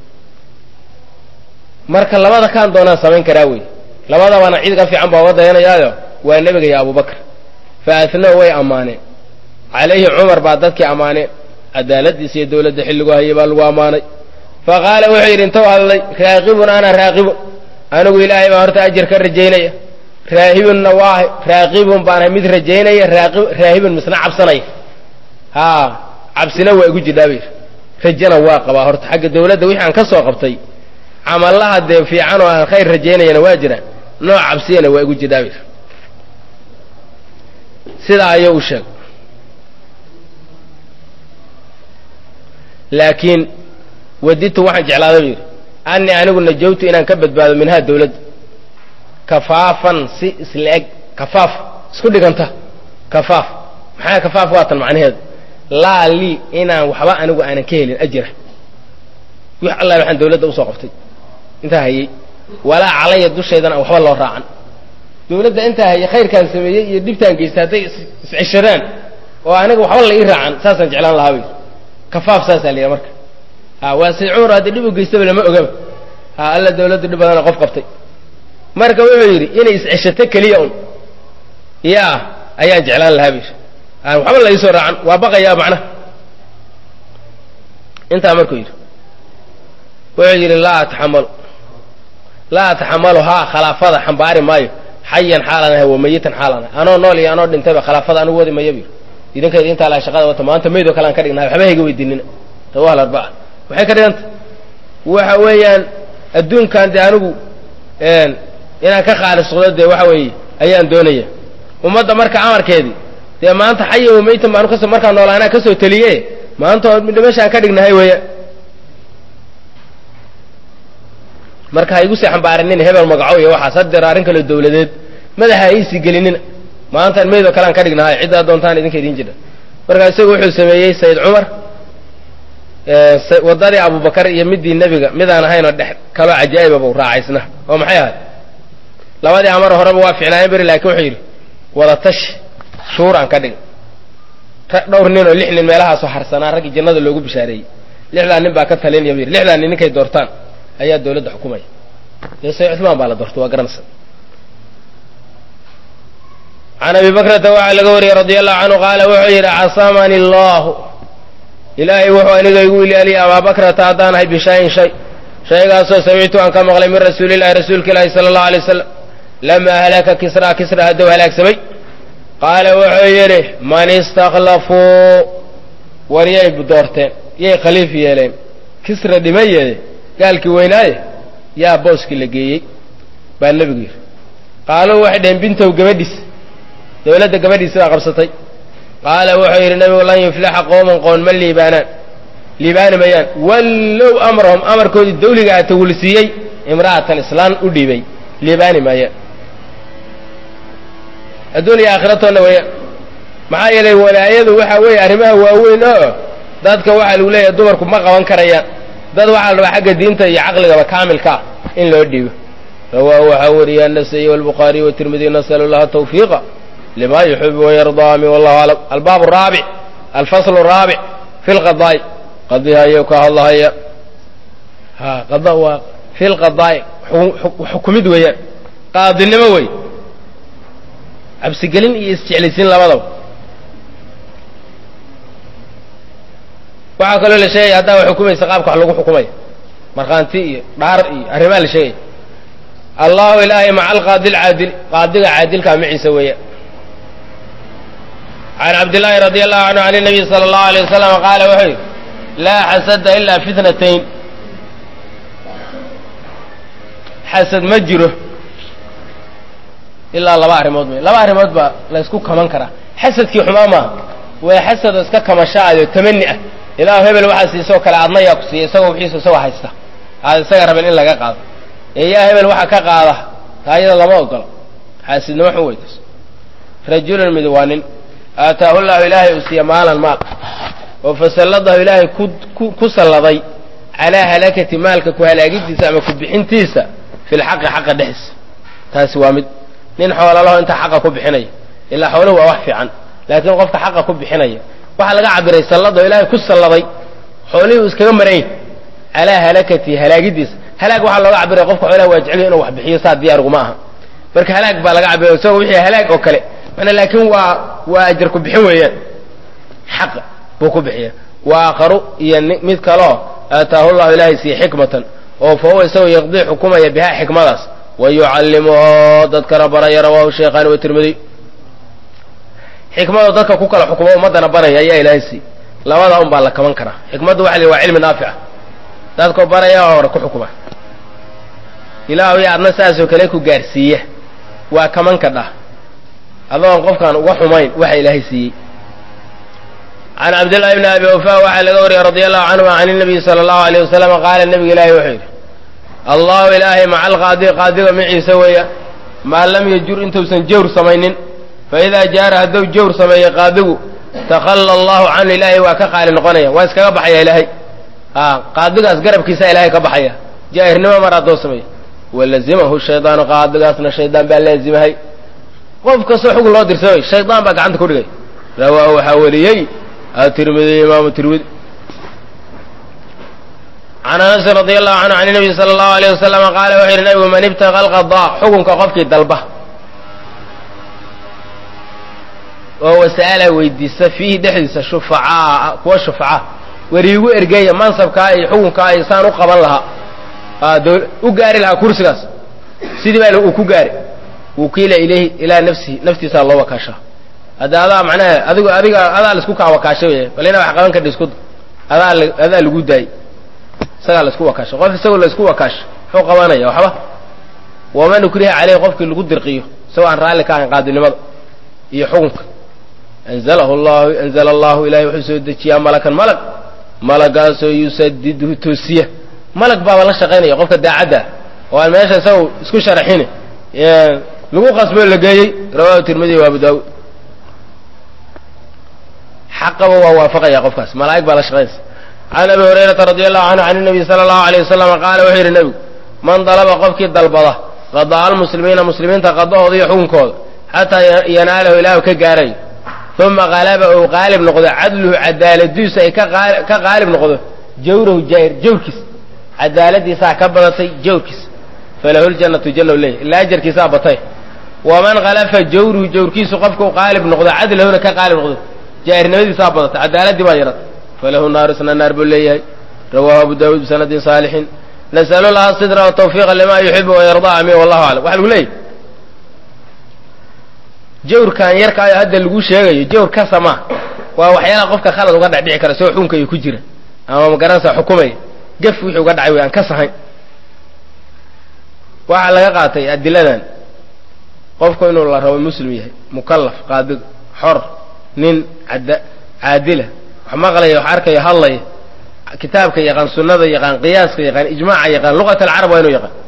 marka labada kaan doonaan samayn karaa wey labadabana cid ka fiican baa uga dayanayaayo waa nebiga iyo abubakar fa asnoo way ammaaneen calayhi cumar baa dadkii ammaaneen cadaaladiisa iyo dawladda xilligu hayay baa lagu ammaanay fa qaala wuxuu yidhi intou hadlay raaqibun ana raaqibun anigu ilaahay baa horta ajar ka rajaynaya raahibunna waahay raaqibun baanahay mid rajaynaya raahibun misna cabsanaya haa cabsina waa igu jidhaa bayr rajana waa qabaa horta xagga dawladda wixii aan ka soo qabtay camallaha dee fiican oo aan khayr rajaynayana waa jiraan nooc cabsiyana waa igu jidhaa bayr sidaa ayuu u sheeg laakiin waditu waxaan jeclaaday buu yidhi annii anigu najawtu inaan ka badbaado minhaa dawladda kafaafan si isla eg kafaaf isku dhiganta kafaaf maxaa kafaaf waa tan macnaheedu laa lii inaan waxba anigu aanan ka helin ajira wix alla waxaan dawladda usoo qabtay intaa hayey walaa calaya dushaydana waxba loo raacan dawladda intaa hayey khayrkaan sameeyey iyo dhibtaan geystay hadday isceshadaan oo aniga waxba la ii raacan saasaan jeclaan lahaa bay kafaaf saasaa la yidhaha marka ha waa say cumar haddii dhib u geystaba lama ogaba ha alla dawladdu dhib badana qof qabtay marka wuxuu yidhi inay isceshato keliya un yaa ayaan jeclaan lahaa bay aan waxba la iisoo raacan waa baqayaa macnaha intaa markuu yidhi wuxuu yidhi laa ataxamalu laa ataxamalu haa khalaafada xambaari maayo xayan xaalan ahay wa mayitan xaalan ahay anoo nool iyo anoo dhintayba khalaafada anigu wadi maya bu idinkayda intaa laha shaqada wata maanta maydoo kale aan ka dhignahay waxba hayga weydiinina rawah alarbaca waxay ka dhiganta waxa weeyaan adduunkan dee anigu inaan ka khaalisuqdo dee waxa weeye ayaan doonaya ummadda marka amarkeedii dee maanta xaya wa maytan baanu kasoo markaa noolaanaa kasoo teliye maanta oo meeshaan ka dhignahay weeya marka ha igu sii xambaarinina hebel magaco iyo waxaas hadeer arrin kaleo dawladeed madaxa ha iisii gelinina maantaan meydoo kalean ka dhignahay ciddaa doontaan idinka idin jira markaa isagu wuxuu sameeyey sayid cumar waddadii abubakar iyo midii nebiga midaan ahaynoo dhex kaloo cajaa'ibaba u raacaysna oo maxay ahay labadii amar horeba waa ficnaayeen beri laakiin wuxuu yidhi wada tashi shuuraan ka dhig dhowr nin oo lix nin meelahaasoo harsanaa raggii jannada loogu bishaareeyey lixdaa nin baa ka talinaya bu yidhi lixdaa nin ninkay doortaan ayaa dawladda xukumaya dee sayid cumaan baa la doortay waa garanaysa can abi bakrata waxaa laga wariyey radia allahu canhu qaala wuxuu yidhi casamani allahu ilaahay wuxuu aniga igu ilaaliyay abaa bakrata haddaan ahay bishayin shay shaygaasoo samictu aan ka maqlay min rasuulillahi rasuulka ilaahi sala allahu alay wasalam lamaa halaka kisra kisra hadduu halaagsamay qaala wuxuu yidhi man istakhlafuu war yay doorteen yay khaliif yeeleen kisra dhimayeede gaalkii weynaaye yaa booskii la geeyey baa nebigu yidhi qaaluu waxay dhaheen bintow gabadhiis dawladda gabadhiisi baa qabsatay qaala wuxuu yidhi nebigu lan yuflixa qooman qoon ma liibaanaan liibaani mayaan wallow amrahum amarkoodii dawliga a tawulsiiyey imra'atan islaan u dhiibay liibaani maayaan adduuniya aakhiratoonna weeyaan maxaa yeelay walaayadu waxa weeye arrimaha waaweyn oo dadka waxaa lagu leeyahay dumarku ma qaban karayaan dad waxaa la rabaa xagga diinta iyo caqligaba kaamilka ah in loo dhiibo rawaahu waxaa wariya anasaiy walbukhaariy watirmidiy nasalu llaha tawfiiqa lima yuxibu wayardaa min wallahu aclam albaab araabic alfasl araabic fi lqadaa'i qadiha ayuu ka hadlahaya ha qada waa fi lqadaa'i xukumid weeyaan qaadinimo wey cabsigelin iyo isjeclaysiin labadaba waxaa kaloo la sheegaya haddaa wa xukumaysa qaabka wax lagu xukumaya markhaanti iyo dhaar iyo arrimaha la sheegaya allahu ilaahay maca alqaadi lcaadil qaadiga caadilkaa maciisa weeya can cabdillaahi radi allahu canhu can nabiy sala allahu alay wasalam qaala wuxuu yidhi laa xasada ilaa fitnatayn xasad ma jiro ilaa laba arrimood wey laba arrimood baa la ysku kaman karaa xasadkii xumaa maaha waa xasad oo iska kamashaado tamani ah ilaahu hebel waxaa siisoo kale adna yaa ku siiya isagoo wixiisa isagoo haysta aad isaga rabeen in laga qaado ee yaa hebel waxa ka qaada taa iyada lama ogolo xaasidnimo xun weytas rajulun mid waa nin aataahu llahu ilaahay uu siiya maalan maal oo fasalladahu ilaahay ku ku salladay calaa halakati maalka ku halaagidiisa ama ku bixintiisa fi lxaqi xaqa dhexdiisa taasi waa mid nin xoolalaho intaa xaqa ku bixinaya ilaa xooluhu waa wax fiican laakiin qofka xaqa ku bixinaya waxaa laga cabiray sallado ilaahay ku salladay xoolihii uu iskaga marayn calaa halakati halaagidiisa halaag waxaa looga cabiray qofka xoolaha waa jeceliyo inuu wax bixiyo saa diyaarguma aha marka halaag baa laga cabiray isagoo wixii halaag oo kale mana laakiin waa waa ajar ku bixin weeyaan xaq buu ku bixiya wa aakharu iyo mid kaleo aataahu llahu ilaahay siiye xikmatan oo fa huwa isagoo yaqdii xukumaya bihaa xikmadaas wa yucallimuhu dadkana baraya rawahu sheekhaani watirmidiy xikmadoo dadka ku kala xukumo ummaddana baraya ayaa ilaahay siiy labada un baa la kaban karaa xikmaddu waxa la waa cilmi naafica dadkoo baraya oo hore ku xukuma ilaahu ya adna saasoo kale ku gaarsiiya waa kaman ka dhah adoon qofkaan uga xumayn waxa ilaahay siiyey can cabdillahi bni abi wafa waxaa laga wariyey radia allahu canhuma can inabiyi sala allahu alayh wasalam qaala nebiga ilaahi wuxuu yidhi allahu ilaahay maca alqaadi qaadiga maciisa weeya maa lam yajur intuusan jawr samaynin fa idaa jaara hadduu jawr sameeyo qaadigu takhalla allahu canhu ilaahay waa ka qaali noqonaya waa iskaga baxaya ilaahay a qaadigaas garabkiisa ilaahay ka baxaya jaahirnimo mar haddoo sameeya walazimahu shaydaanu qaadigaasna shaydaan baa laazimahay qof kastoo xukun loo dirsamay shaydaan baa gacanta ku dhigay rawaahu waxaa wariyey atirmidi imaamu tirmidi can anasin radi allahu canhu can nabiy sala allahu alayh wasalama qaala wuxuu yidhi nabigu man ibtaqa alqadaa xukunka qofkii dalba oo wasa'ala weydiista fiihi dhexdiisa shufacaa kuwa shufacaa weriigu ergeeya mansabkaa iyo xukunkaa iyo saan u qaban lahaa u gaari lahaa kursigaas sidii baa uu ku gaari wukiila ilayhi ilaa nafsihi naftiisaa loo wakaashaa hadda adaa macnaha adigu adiga adaa laisku kaa wakaashay wey bal inaa wax qaban kadhi isku adaa adaa lagu daayey isagaa laisku wakaashay qof isagoo laisku wakaasho muxuu qabanaya waxba waman ukriha caleyhi qofkii lagu dirqiyo isagoo aan raalli ka ahayn qaadinimada iyo xukunka anzalahu llahu anzala allahu ilahay wuxuu soo dejiyaa malakan malag malagaasoo yusadidhu toosiya malag baaba la shaqaynaya qofka daacadda oo aan meesha isaga isku sharaxin lagu qasboo la geeyey rawahu tirmidi wa abu daawud xaqaba waa waafaqaya qofkaas malaa'ig baa la shaqaynaysa can abi hurayrata radi allahu canhu can nabiy sala allahu alayh wasalama qaala wuxuu yidhi nebigu man dalaba qofkii dalbada qadaa almuslimiina muslimiinta qadahooda iyo xukunkooda xataa yanaalahu ilaahu ka gaarayo uma qalaba ou qaalib noqdo cadluhu cadaaladiisu ay ka qaalib noqdo jawrahu jaahir jawrkiis cadaaladiisaa ka badatay jawrkiis falahu ljannatu janna leeyahy ilaa ajarkiisaa batay waman khalafa jawruhu jawrkiisu qofkau qaalib noqdo cadlahuna ka qaalib noqdo jaahirnimadiisaa badatay cadaaladii baa yaratay falahu naaru isna naar buu leeyahay rawahu abu daawuud bisanadin saalixin nasalu laha sidra watawfiiqa lima yuxibu wayardaa amin wallahu aclam waxa lagu leeyahy jawrkan yarkaayo hadda lagu sheegayo jawr ka sama waa waxyaalaha qofka khalad uga dhexdhici kara soo xukunka iyo ku jira ama magaranaysa xukumaya gaf wixii uga dhacay wey aan ka sahayn waxaa laga qaatay adiladan qofku inuu la rabo muslim yahay mukallaf qaadiga xor nin cada caadila wax maqlaya wax arkaya hadlaya kitaabka yaqaan sunnada yaqaan qiyaaska yaqaan ijmaaca yaqaan luqat alcarab waa inuu yaqaan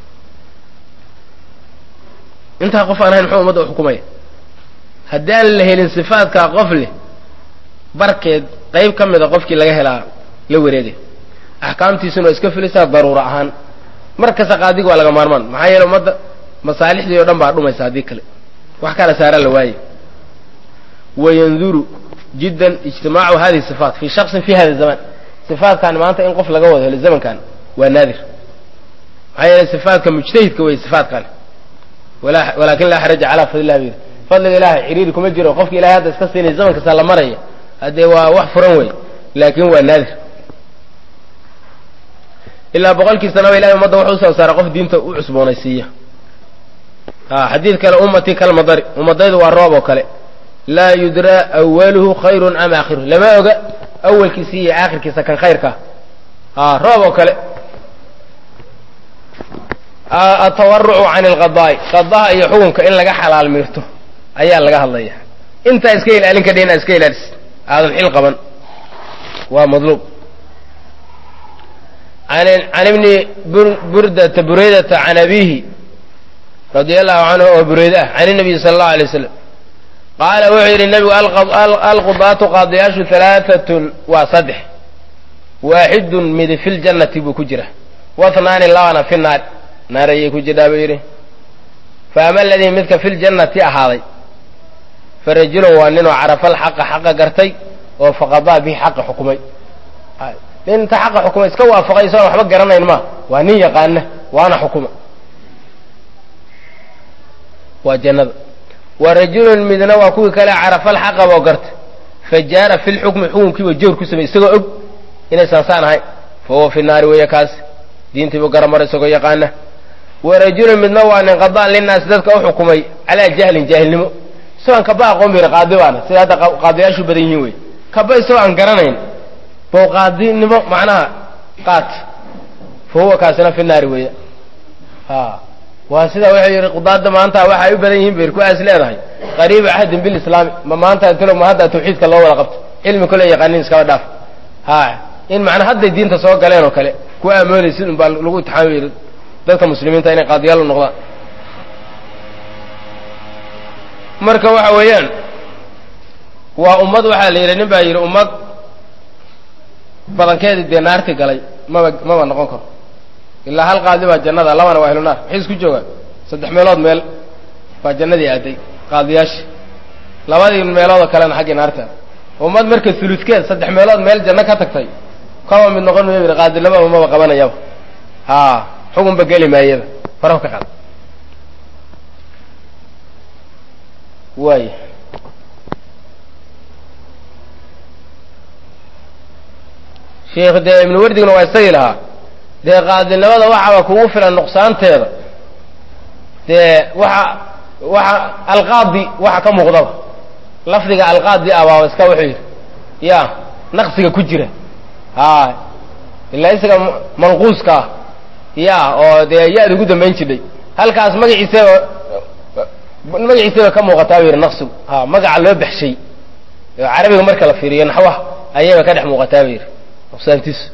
intaa qof aan ahayn muxuu umadda u xukumaya haddaan la helin sifaadkaa qof leh barkeed qayb ka mida qofkii laga helaa la wareegay axkaamtiisuna waa iska filaysaa daruura ahaan mar kasta qaadiga waa laga maarmaan maxaa yeele ummadda masaalixdii o dhan baa dhumaysa haddii kale wax kala saara la waaye wayanduru jiddan ijtimaacu hadihi sifaat fii shaksin fi hada zaman sifaatkan maanta in qof laga wado helo zamankan waa naadir maxaa yeele sifaatka mujtahidka wey sifaatkan walaakin laa xaraja calaa fadlilah bu yidhi fadliga ilahay xiriiri kuma jiro qofki ilahay hadda iska siinay zaman kasta la maraya haddee waa wax furan wey laakin waa naadir ilaa boqolkii sanaba ilahay umadda wuxuu usoo saara qof diinta u cusboonaysiiya xadiid kale ummatii kalmadari ummadaydu waa roob oo kale laa yudraa awaluhu khayrun am aakhiruhu lama oga awalkiisa iyo aakhirkiisa kan khayrkaa roob oo kale atawarucu can alqadaa'i qadaha iyo xukunka in laga xalaal miirto ayaa laga hadlaya intaa iska ilaalin kadha inaad iska ilaalis aadan xil qaban waa madluub can ibni burdata buraydata can abihi radia allahu canhu oo bureyde ah can inabiyi sala allahu alay waslam qaala wuxuu yidhi nebigu alqudaatu qaadiyaashu halaaatun waa saddex waaxidun midi fi ljannati buu ku jira wathnaani labana fi naar naar ayay ku jirhaa buu yidhi fa ama aladii midka fi ljannati ahaaday fa rajulun waa ninoo carafa alxaqa xaqa gartay oo faqadaa bihi xaqa xukumay nin inta xaqa xukumay iska waafaqay isagoon waxba garanayn ma waa nin yaqaana waana xukuma waa jannada wa rajulun midna waa kuwii kale carafa alxaqa boo garta fa jaara fi lxukmi xukunkiiba joor ku samey isagoo og inaysan saan ahayn fa huwa fi naari weeye kaas diintiibuu garamara isagoo yaqaana wa rajulun midna waa nin qadaan linaasi dadka u xukumay calaa jahlin jaahilnimo isagoon kaba aqoon bir qaadi baana sida hadda qaadiyaashu badan yihiin wey kaba isagoo aan garanayn bow qaadinimo macnaha qaat fa huwa kaasina fi naari weeye a waa sida wuxuu yidhi qudaadda maanta waxa ay u badan yihiin bayr kuwaas leedahay qariiba cahdin bilislaami ma maanta tilo ma hadda tawxiidka loo wada qabto cilmi kale yaqaanin iskaba dhaaf ha in macnaa hadday diinta soo galeen oo kale kuwa amoonaysid un baa lagu itixaamay dadka muslimiinta inay qaadiyaal u noqdaan marka waxa weeyaan waa ummad waxaa la yidhi nin baa yidhi ummad badankeedii dee naarti galay maba maba noqon karo ilaa hal qaadi baa jannada labana waa ahlu naar maxay isku joogaan saddex meelood meel baa jannadii aaday qaadiyaasha labadii meeloodoo kalena xaggii naarta ummad marka suludkeed saddex meelood meel janno ka tagtay kaba mid noqon mayo yidhi qaadilababa maba qabanayaba ha xukunba geli maayaba faraha ka qaad waay sheikh dee ibnu wardigna waa isagii lahaa dee qaadilnimada waxaaba kugu filan nuqsaanteeda dee waxa waxa alqaadi waxa ka muuqdaba lafdiga alqaadi ah baaba iska wuxuu yidhi ya naqsiga ku jira ha ilaa isaga manquuska ah ya oo dee ya-da ugu dambayn jidhay halkaas magaciisaba magaciisaba ka muuqataa bu yidhi naqsigu ha magaca loo baxshay oo carabiga marka la fiiriyo naxwaha ayayba ka dhex muuqataa ba yidhi nuqsaantiisu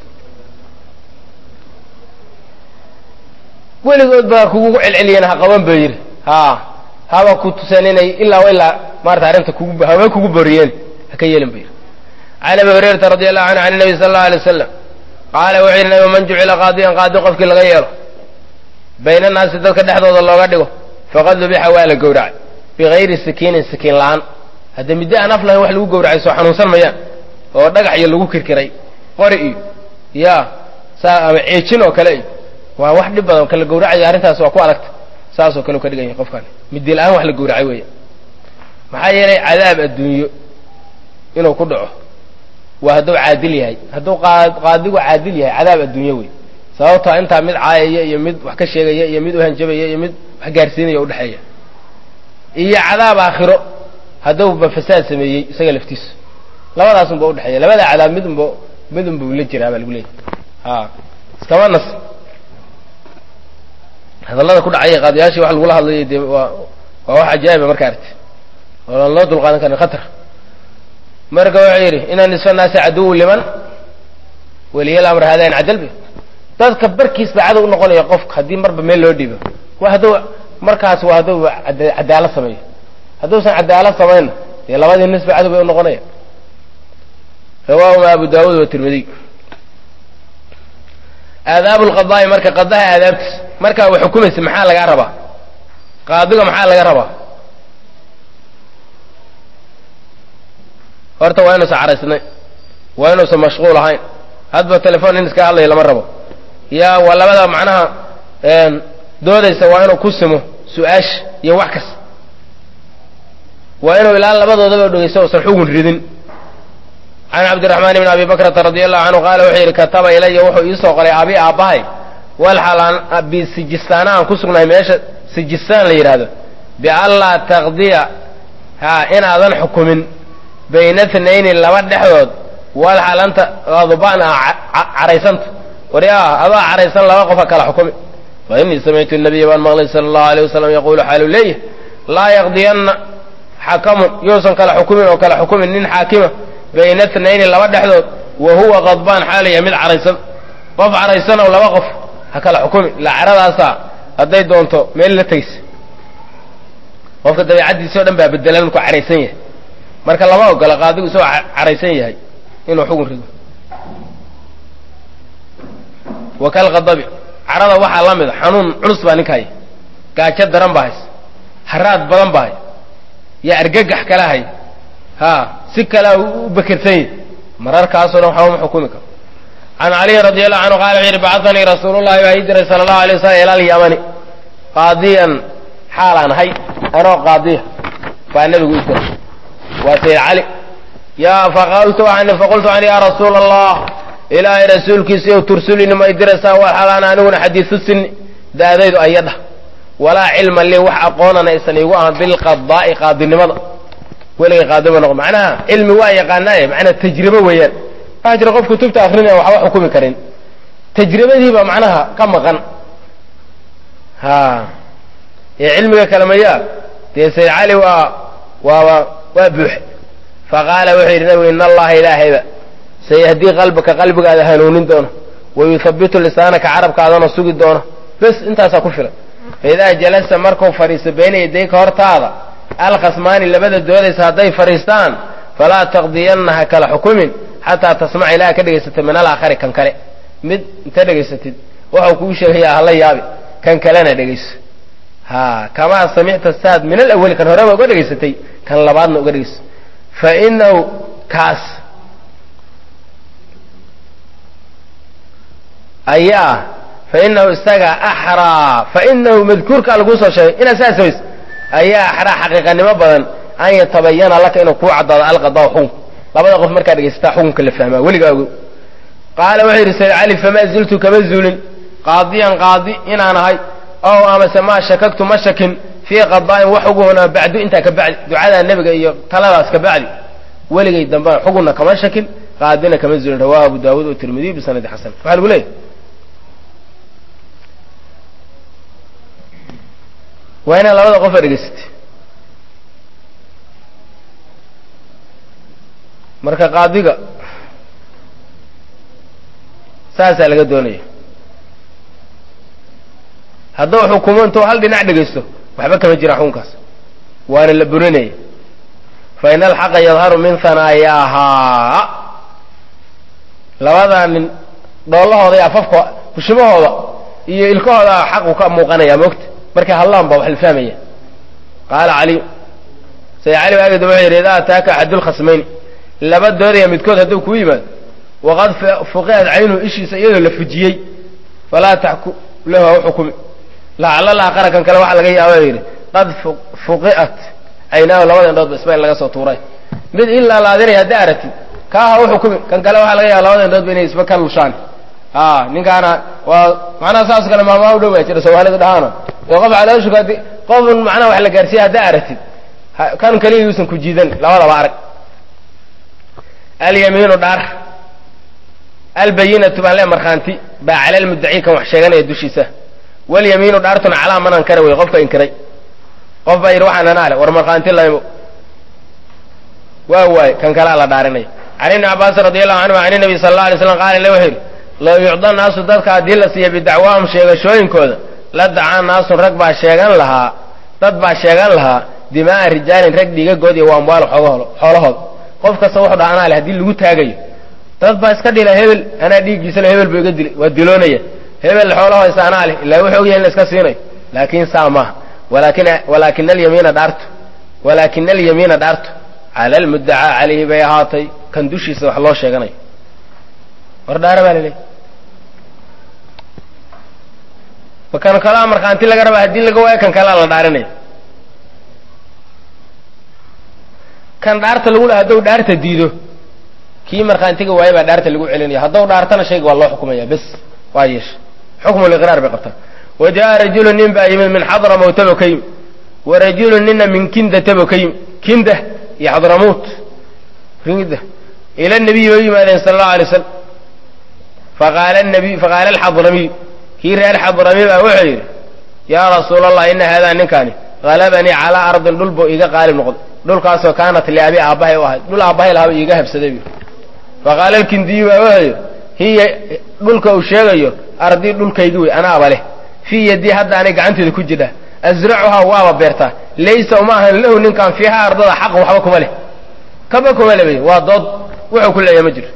weligood baa kugu celceliyeen ha qaban ba yidhi ha haba ku tuseen inay ilaa ilaa maarata arrinta kugu haba kugu boriyeen ha ka yeelin ba yidhi can abi hurayrata radi allahu canhu can nabi sala allau alay wasalam qaala wuxuu yidhi nabi man jucila qaadiyan qaadi qofkii laga yeelo bayna annaasi dadka dhexdooda looga dhigo faqad dubixa waa la gowracay bigayri sikiinin sikiin la-aan hadda middo aan af lahayn wax lagu gowracay soo xanuunsan mayaan oo dhagax iyo lagu kirkiray qori iyo ya saa ama ceejin oo kale iyo waa wax dhib badan kala gowracayo arrintaas waa ku adagta saasoo kale u ka dhigan yahay qofkan middi la-aan wax la gowracay weya maxaa yeelay cadaab adduunyo inuu ku dhaco waa hadduu caadil yahay hadduu qaadigu caadil yahay cadaab adduunyo wey sababtoo intaa mid caayaya iyo mid wax ka sheegaya iyo mid uhanjabaya iyo mid wax gaarsiinaya udhexeeya iyo cadaab aakhiro hadduuba fasaad sameeyey isaga laftiisu labadaas unba udhexeeya labada cadaab mid unba mid unba ula jiraa baa lagu leeyahy a iskama nas hadallada ku dhacaya qaadiyaashii wax lagula hadlayay dee waa waa wax ajaa'iba marka arti oo aan loo dulqaadan karin khatar marka wuxuu yidhi ina nisfa naasi caduwu liman weliyal amr haadain cadalbi dadka barkiis baa cadow unoqonaya qofka haddii marba meel loo dhiibo wa hadduu markaas waa hadduu cadaalad sameeyo hadduusan cadaalad samaynna dee labadii nisba cadow bay unoqonaya rawaahuma abu daawuud watirmidiy aadaabu lqadaa'i marka qadaha aadaabtiis markaa wa xukumaysa maxaa lagaa rabaa qaadiga maxaa laga rabaa horta waa inuusan caraysnay waa inuusan mashquul ahayn hadba telefon in iska hadlaya lama rabo ya waa labada macnaha doodaysa waa inuu ku simo su-aasha iyo wax kasta waa inuu ilaa labadoodaba dhegeysto usan xugun ridin can cabdiraxmaan ibni abi bakrata radi allahu canhu qaala wuxuu yidhi kataba ilaya wuxuu iisoo qoray abi aabbahay walxal aan bisijistaana aan ku sugnahay meesha sijistaan la yidhaahdo bianlaa taqdiya ha inaadan xukumin bayna tnayni laba dhexdood walxal anta adban a caraysanta waryaa adaa caraysan laba qofa kala xukumi fa inii samictu nabiya baan maqlay sala allahu alay wasalam yaquulu xaalu leeyahy laa yaqdiyanna xakamun yuusan kala xukumin oo kala xukumin nin xaakima bayna tnayni laba dhexdood wa huwa qadbaan xaalaya mid caraysan qof caraysan oo laba qof ha kala xukumi ilaa caradaasaa hadday doonto meel la tegsa qofka dabeicaddiisi o dhan baa bedelan markuu caraysan yahay marka lama ogola qaadigu isagoo caraysan yahay inuu xugun rido wa kalqadabi carada waxaa la mida xanuun culus baa ninka haya gaajo daran baa hays haraad badan baa hay yaa argagax kala hay ha si kalea u bekersan yahy mararkaasoo dhan waxba ma xukumi karo can caliyin radi allahu canhu qala wuxu yidhi bacatanii rasuulu llahi baa ii diray sala allahu alay wasalam ila alyamani qaadiyan xaalaan ahay anoo qaadiya baa nebigu ii diray waa sayid cali ya faqultu waxaan faqultu an ya rasuula allah ilaahay rasuulkiisa yow tursulini ma idiraysaa waxalaan aniguna xadiisu sini daadaydu ayadha walaa cilma lii wax aqoonana aysan iigu ahan bilqadaa'i qaadinimada weligay qaadima noqo macnaha cilmi waa yaqaanaaye macnaha tajribo weeyaan waxaa jira qof kutubta akrinaya waxba xukumi karin tajribadiiba macnaha ka maqan ha ee cilmiga kale mayaa dee sayid cali waa waaba waa buuxe faqaala wuxuu yidhi nabigu in allaha ilaahayba sayahdii qalbaka qalbigaada hanuunin doono wayuhabitu lisaanaka carabkaadana sugi doono bes intaasaa ku filan faidaa jalasa markuu fadhiisto bayna yadayka hortaada alkhasmaani labada doodaysa hadday fadhiistaan falaa taqdiyanna ha kala xukumin xataa tasmaca ilaa ka dhegaysatay min alaakhari kan kale mid inta dhegaysatid waxau kuu sheegayaa hala yaabi kan kalena dhegayso ha kamaa samicta saad min alawali kan horeba uga dhegaysatay kan labaadna uga dhegayso fa inahu kaas ayaa fa inahu isaga axraa fa inahu madkuurkaa laguu soo sheegay inaad saas samayso ayaa axraa xaqiiqanimo badan an yatabayana laka inuu kuu caddaado alqadaa xukunku labada qof markaa dhegaysataa xukunka la fahmaa weligaa ogo qaala wuxuu yidhi sayd cali famaa ziltu kama zuulin qaadiyan qaadi inaan ahay ow amase maa shakagtu ma shakin fii qadaa'in wax xuguna bacdu intaa ka bacdi ducadaa nebiga iyo taladaas ka bacdi weligay dambena xugunna kama shakin qaadina kama zuulin rawahu abu daawuud oo tirmidiy bisanadi xasan waxaa lagu leeyahy waa inaad labada qofa dhegaysatay marka qaadiga saasaa laga doonaya hadduu xukumo intuu hal dhinac dhegaysto waxba kama jira xukunkaas waana la burinaya fa in alxaqa yadharu min hanaayaahaa labadaa nin dhoolahooda iyo afafka kushimahooda iyo ilkahooda xaqu ka muuqanaya moogta markay hadlaan ba wax la fahmaya qaala caliy say cali waageda wuxuu yidhi idaa ataaka axadulkhasmayni laba doodaya midkood hadduu kuu yimaado waqad fuqihat caynuhu ishiisa iyadoo la fujiyey falaa taxku lahu ha u xukumi lacala laaqara kan kale waxaa laga yaaba yidhi qad fuqi'at caynaahu labada indhoodba isba in laga soo tuuray mid ilaa laadinaya haddi aragtid kaa ha u xukumi kan kale waxaa laga yaaba labada indhoodba inay isba ka lushaan a ninkaana waa macnaha saas kale maamaa u dhow baa jira soomaalidu dhahaana oo qof calooshu hadi qofun macnaha wax la gaarsiiya haddaa aragtid kan kaliya yuusan ku jiidan labadaba arag alyamiinu dhaar albayinatu baan le markhaanti baa cala lmuddaci kan wax sheeganaya dushiisa walyamiinu dhaartuna calaa man ankara wey qofka inkiray qof baa yidhi waxaan anaa le war markhaanti laymo waa waay kan kalea la dhaarinaya can ibni cabaasin radi allahu canhu can nabi sala alla alay slam qaala le wuxuu yidhi low yucda naasu dadka haddii la siiya bidacwaahum sheegashooyinkooda la dacaa naasun rag baa sheegan lahaa dad baa sheegan lahaa dimaaa rijaalin rag dhiigagood iyo waa amwaal xoolahooda qof kasta wuxuu dhaha anaa le hadii lagu taagayo dad baa iska dhila hebel anaa dhiiggiisa le hebel buu iga dilay waa diloonaya hebel xoolahooysa anaa leh ilaa wuxuu ogyahay in la iska siinayo laakiin saa maaha walaakin walaakina alyamiina dhaartu walaakina alyamiina dhaartu cala almuddacaa calayhi bay ahaatay kan dushiisa wax loo sheeganayo war dhaara baa laleeyahy kan kalaa markhaanti laga rabaa haddii laga waayo kan kalaa la dhaarinaya kan dhaarta lagu laha hadduu dhaarta diido kii markhaantiga waaye baa dhaarta lagu celinaya hadduu dhaartana shayga waa loo xukumaya bes waa yeesha xukmu liqraar bay qabtaa wa jaa rajulu nin baa yimid min xadramawtabo ka yimi wa rajulu nina min kindatabo ka yimi kinda iyo xadramawt kinda ila nabiyi bay u yimaadeen sala allahu alay slam faqaala nabiy faqaala alxadramiyu kii reer xadrami baa wuxuu yidhi yaa rasuula allah ina haadaa ninkaani halabanii calaa ardin dhul buu iiga qaalib noqday dhulkaasoo kaanat liabi aabbahay u ahayd dhul aabbahay lahaaba iiga habsaday bu faqaala alkindiyu baa wuxuu yidhi hiya dhulka uu sheegayo ardii dhulkaygi wey anaaba leh fii yadii hadda anay gacanteeda ku jidha asracuhaa waaba beertaa laysa uma ahan lahu ninkaan fiiha ardada xaq waxba kuma leh kaba kuma le bay waa dood wuxuu ku leeyahay ma jiro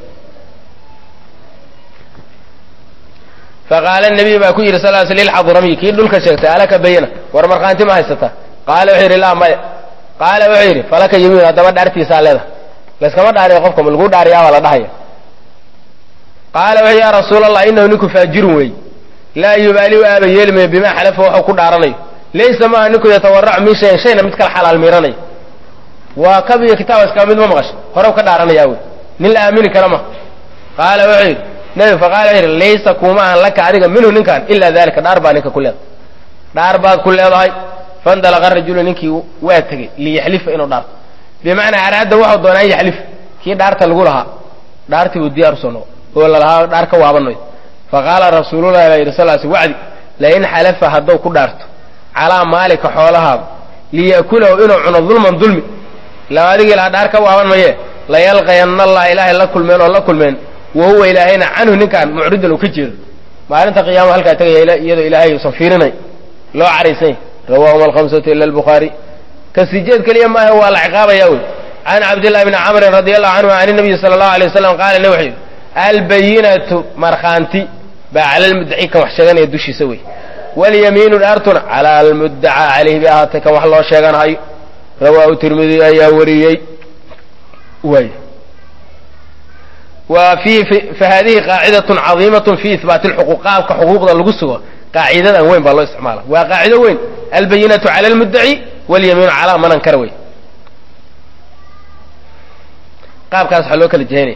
faqaala nabiy baa ku yidhi sal sl lilxadramiy kii dhulka sheegtay alaka bayina war markhaanti ma haysataa qaala wuxuu yidhi laa maya qaala wuxuu yidhi falaka yamiin haddaba dhaartiisaa leeda layskama dhaariyo qofka ma lagu dhaariyaabaa la dhahaya qaala wuxuu yaa rasuula allah inahu ninku faajirun weey laa yubaali u aaba yeelimayo bimaa xalafa waxuu ku dhaaranayo laysa maaha ninku yatawaracu min shayin shayna mid kala xalaal miiranayo waa kab iyo kitaaba iska mid ma maqasho horew ka dhaaranayaa wey nin la aamini kara ma qaala wuxuu yidhi nabi faqaala wuxuu yidhi laysa kuma ahan laka adiga minhu ninkan ilaa dalika dhaar baa ninka ku leedahay dhaar baad ku leedahay fandalaqa rajulu ninkii waa tegey liyaxlifa inuu dhaarto bimacnaa araada waxuu doonaa an yaxlif kii dhaarta lagu lahaa dhaartii buu diyaar usoo noqo oo lalahaa dhaar ka waabanayo faqaala rasuululahi baa yidhi sal sl wacdi lain xalafa hadduu ku dhaarto calaa maalika xoolahaada liya'kulahu inuu cuno dulman dulmi ila adigii lahaa dhaar ka waaban maye layalqayanna allah ilaahay la kulmeen oo la kulmeen wa huwa ilaahayna canhu ninkaan mucridan uu ka jeedo maalinta qiyaama halkaa tegaya iyadoo ilaahay usan fiirinay loo caraysany rawaahuma alhamsatu ila albukhaari ka sijeed keliya maaha waa la ciqaabaya wey can cabdillahi bni camrin radi allahu canhu can nabiyi sala allahu alay wasalam qaala ne wuxuu yidhi albayinatu markhaanti baa cala almuddaci kan wax sheeganaya dushiisa wey walyamiinu dhaartuna cala almuddacaa calayhi bay ahaatay kan wax loo sheeganahayo rawaahu tirmidi ayaa wariyey way wa fi fa hadihi qaacidatun cadiimatun fi ihbaati lxuquuq qaabka xuquuqda lagu sugo qaacidadan weyn baa loo isticmaala waa qaacido weyn albayinatu cala almuddaci walyamiinu calaa man ankara wey qaabkaas waxaa loo kala jehinaya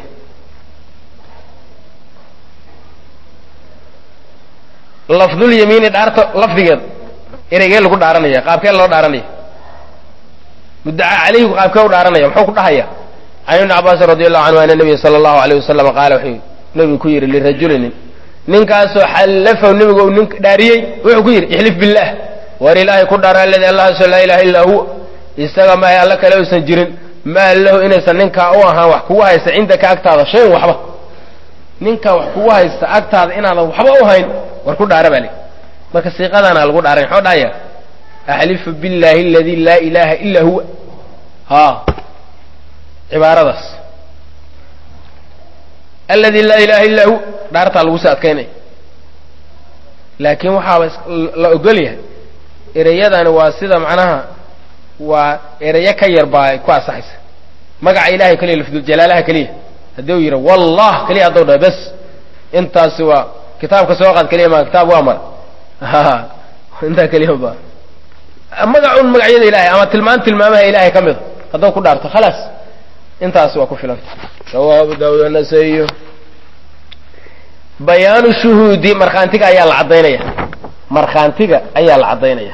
lafdulyamiini dhaarta lafdigeed ereygee lagu dhaaranaya qaabkee loo dhaaranaya muddaca calayhigu qaabkee u dhaaranaya muxuu ku dhahaya can ibni cabaasin radi allahu canhu ana nabiya sala allahu alayh wasalam qaala wuxuu nebigu ku yidhi lirajulinin ninkaasoo xallafahu nebigu u nin dhaariyey wuxuu ku yidhi ixlif billaah war ilaahay ku dhaara aladi allahaaso laa ilaha illaa huwa isaga maahay alla kale uusan jirin maa lahu inaysan ninkaa u ahaan wax kugu haysta cindaka agtaada shayn waxba ninkaa wax kugu haysta agtaada inaadan waxba u hayn war ku dhaara baa li marka siiqadaana lagu dhaaray muxuu dhahaya axlifu billahi aladi laa ilaha illa huwa ha cibaaradaas aladi laa ilaha illa huwa dhaartaa lagu sii adkaynaya laakiin waxaaba la ogol yahay ereyadani waa sida macnaha waa ereyo ka yar baa ay ku asaxaysa magaca ilahay keliya lafduljalaalaha keliya haddii u yidha wallah keliya hadduu dhaho bes intaasi waa kitaabka soo qaad keliya ma kitaab waa mara intaa keliya ba magacun magacyada ilahay ama tilmaan tilmaamaha ilahay ka mida hadduu ku dhaarto khalaas intaasi waa ku filanta rawahu abu daawud anasaiyo bayaanu shuhuudi markhaantiga ayaa la caddaynaya markhaantiga ayaa la caddaynaya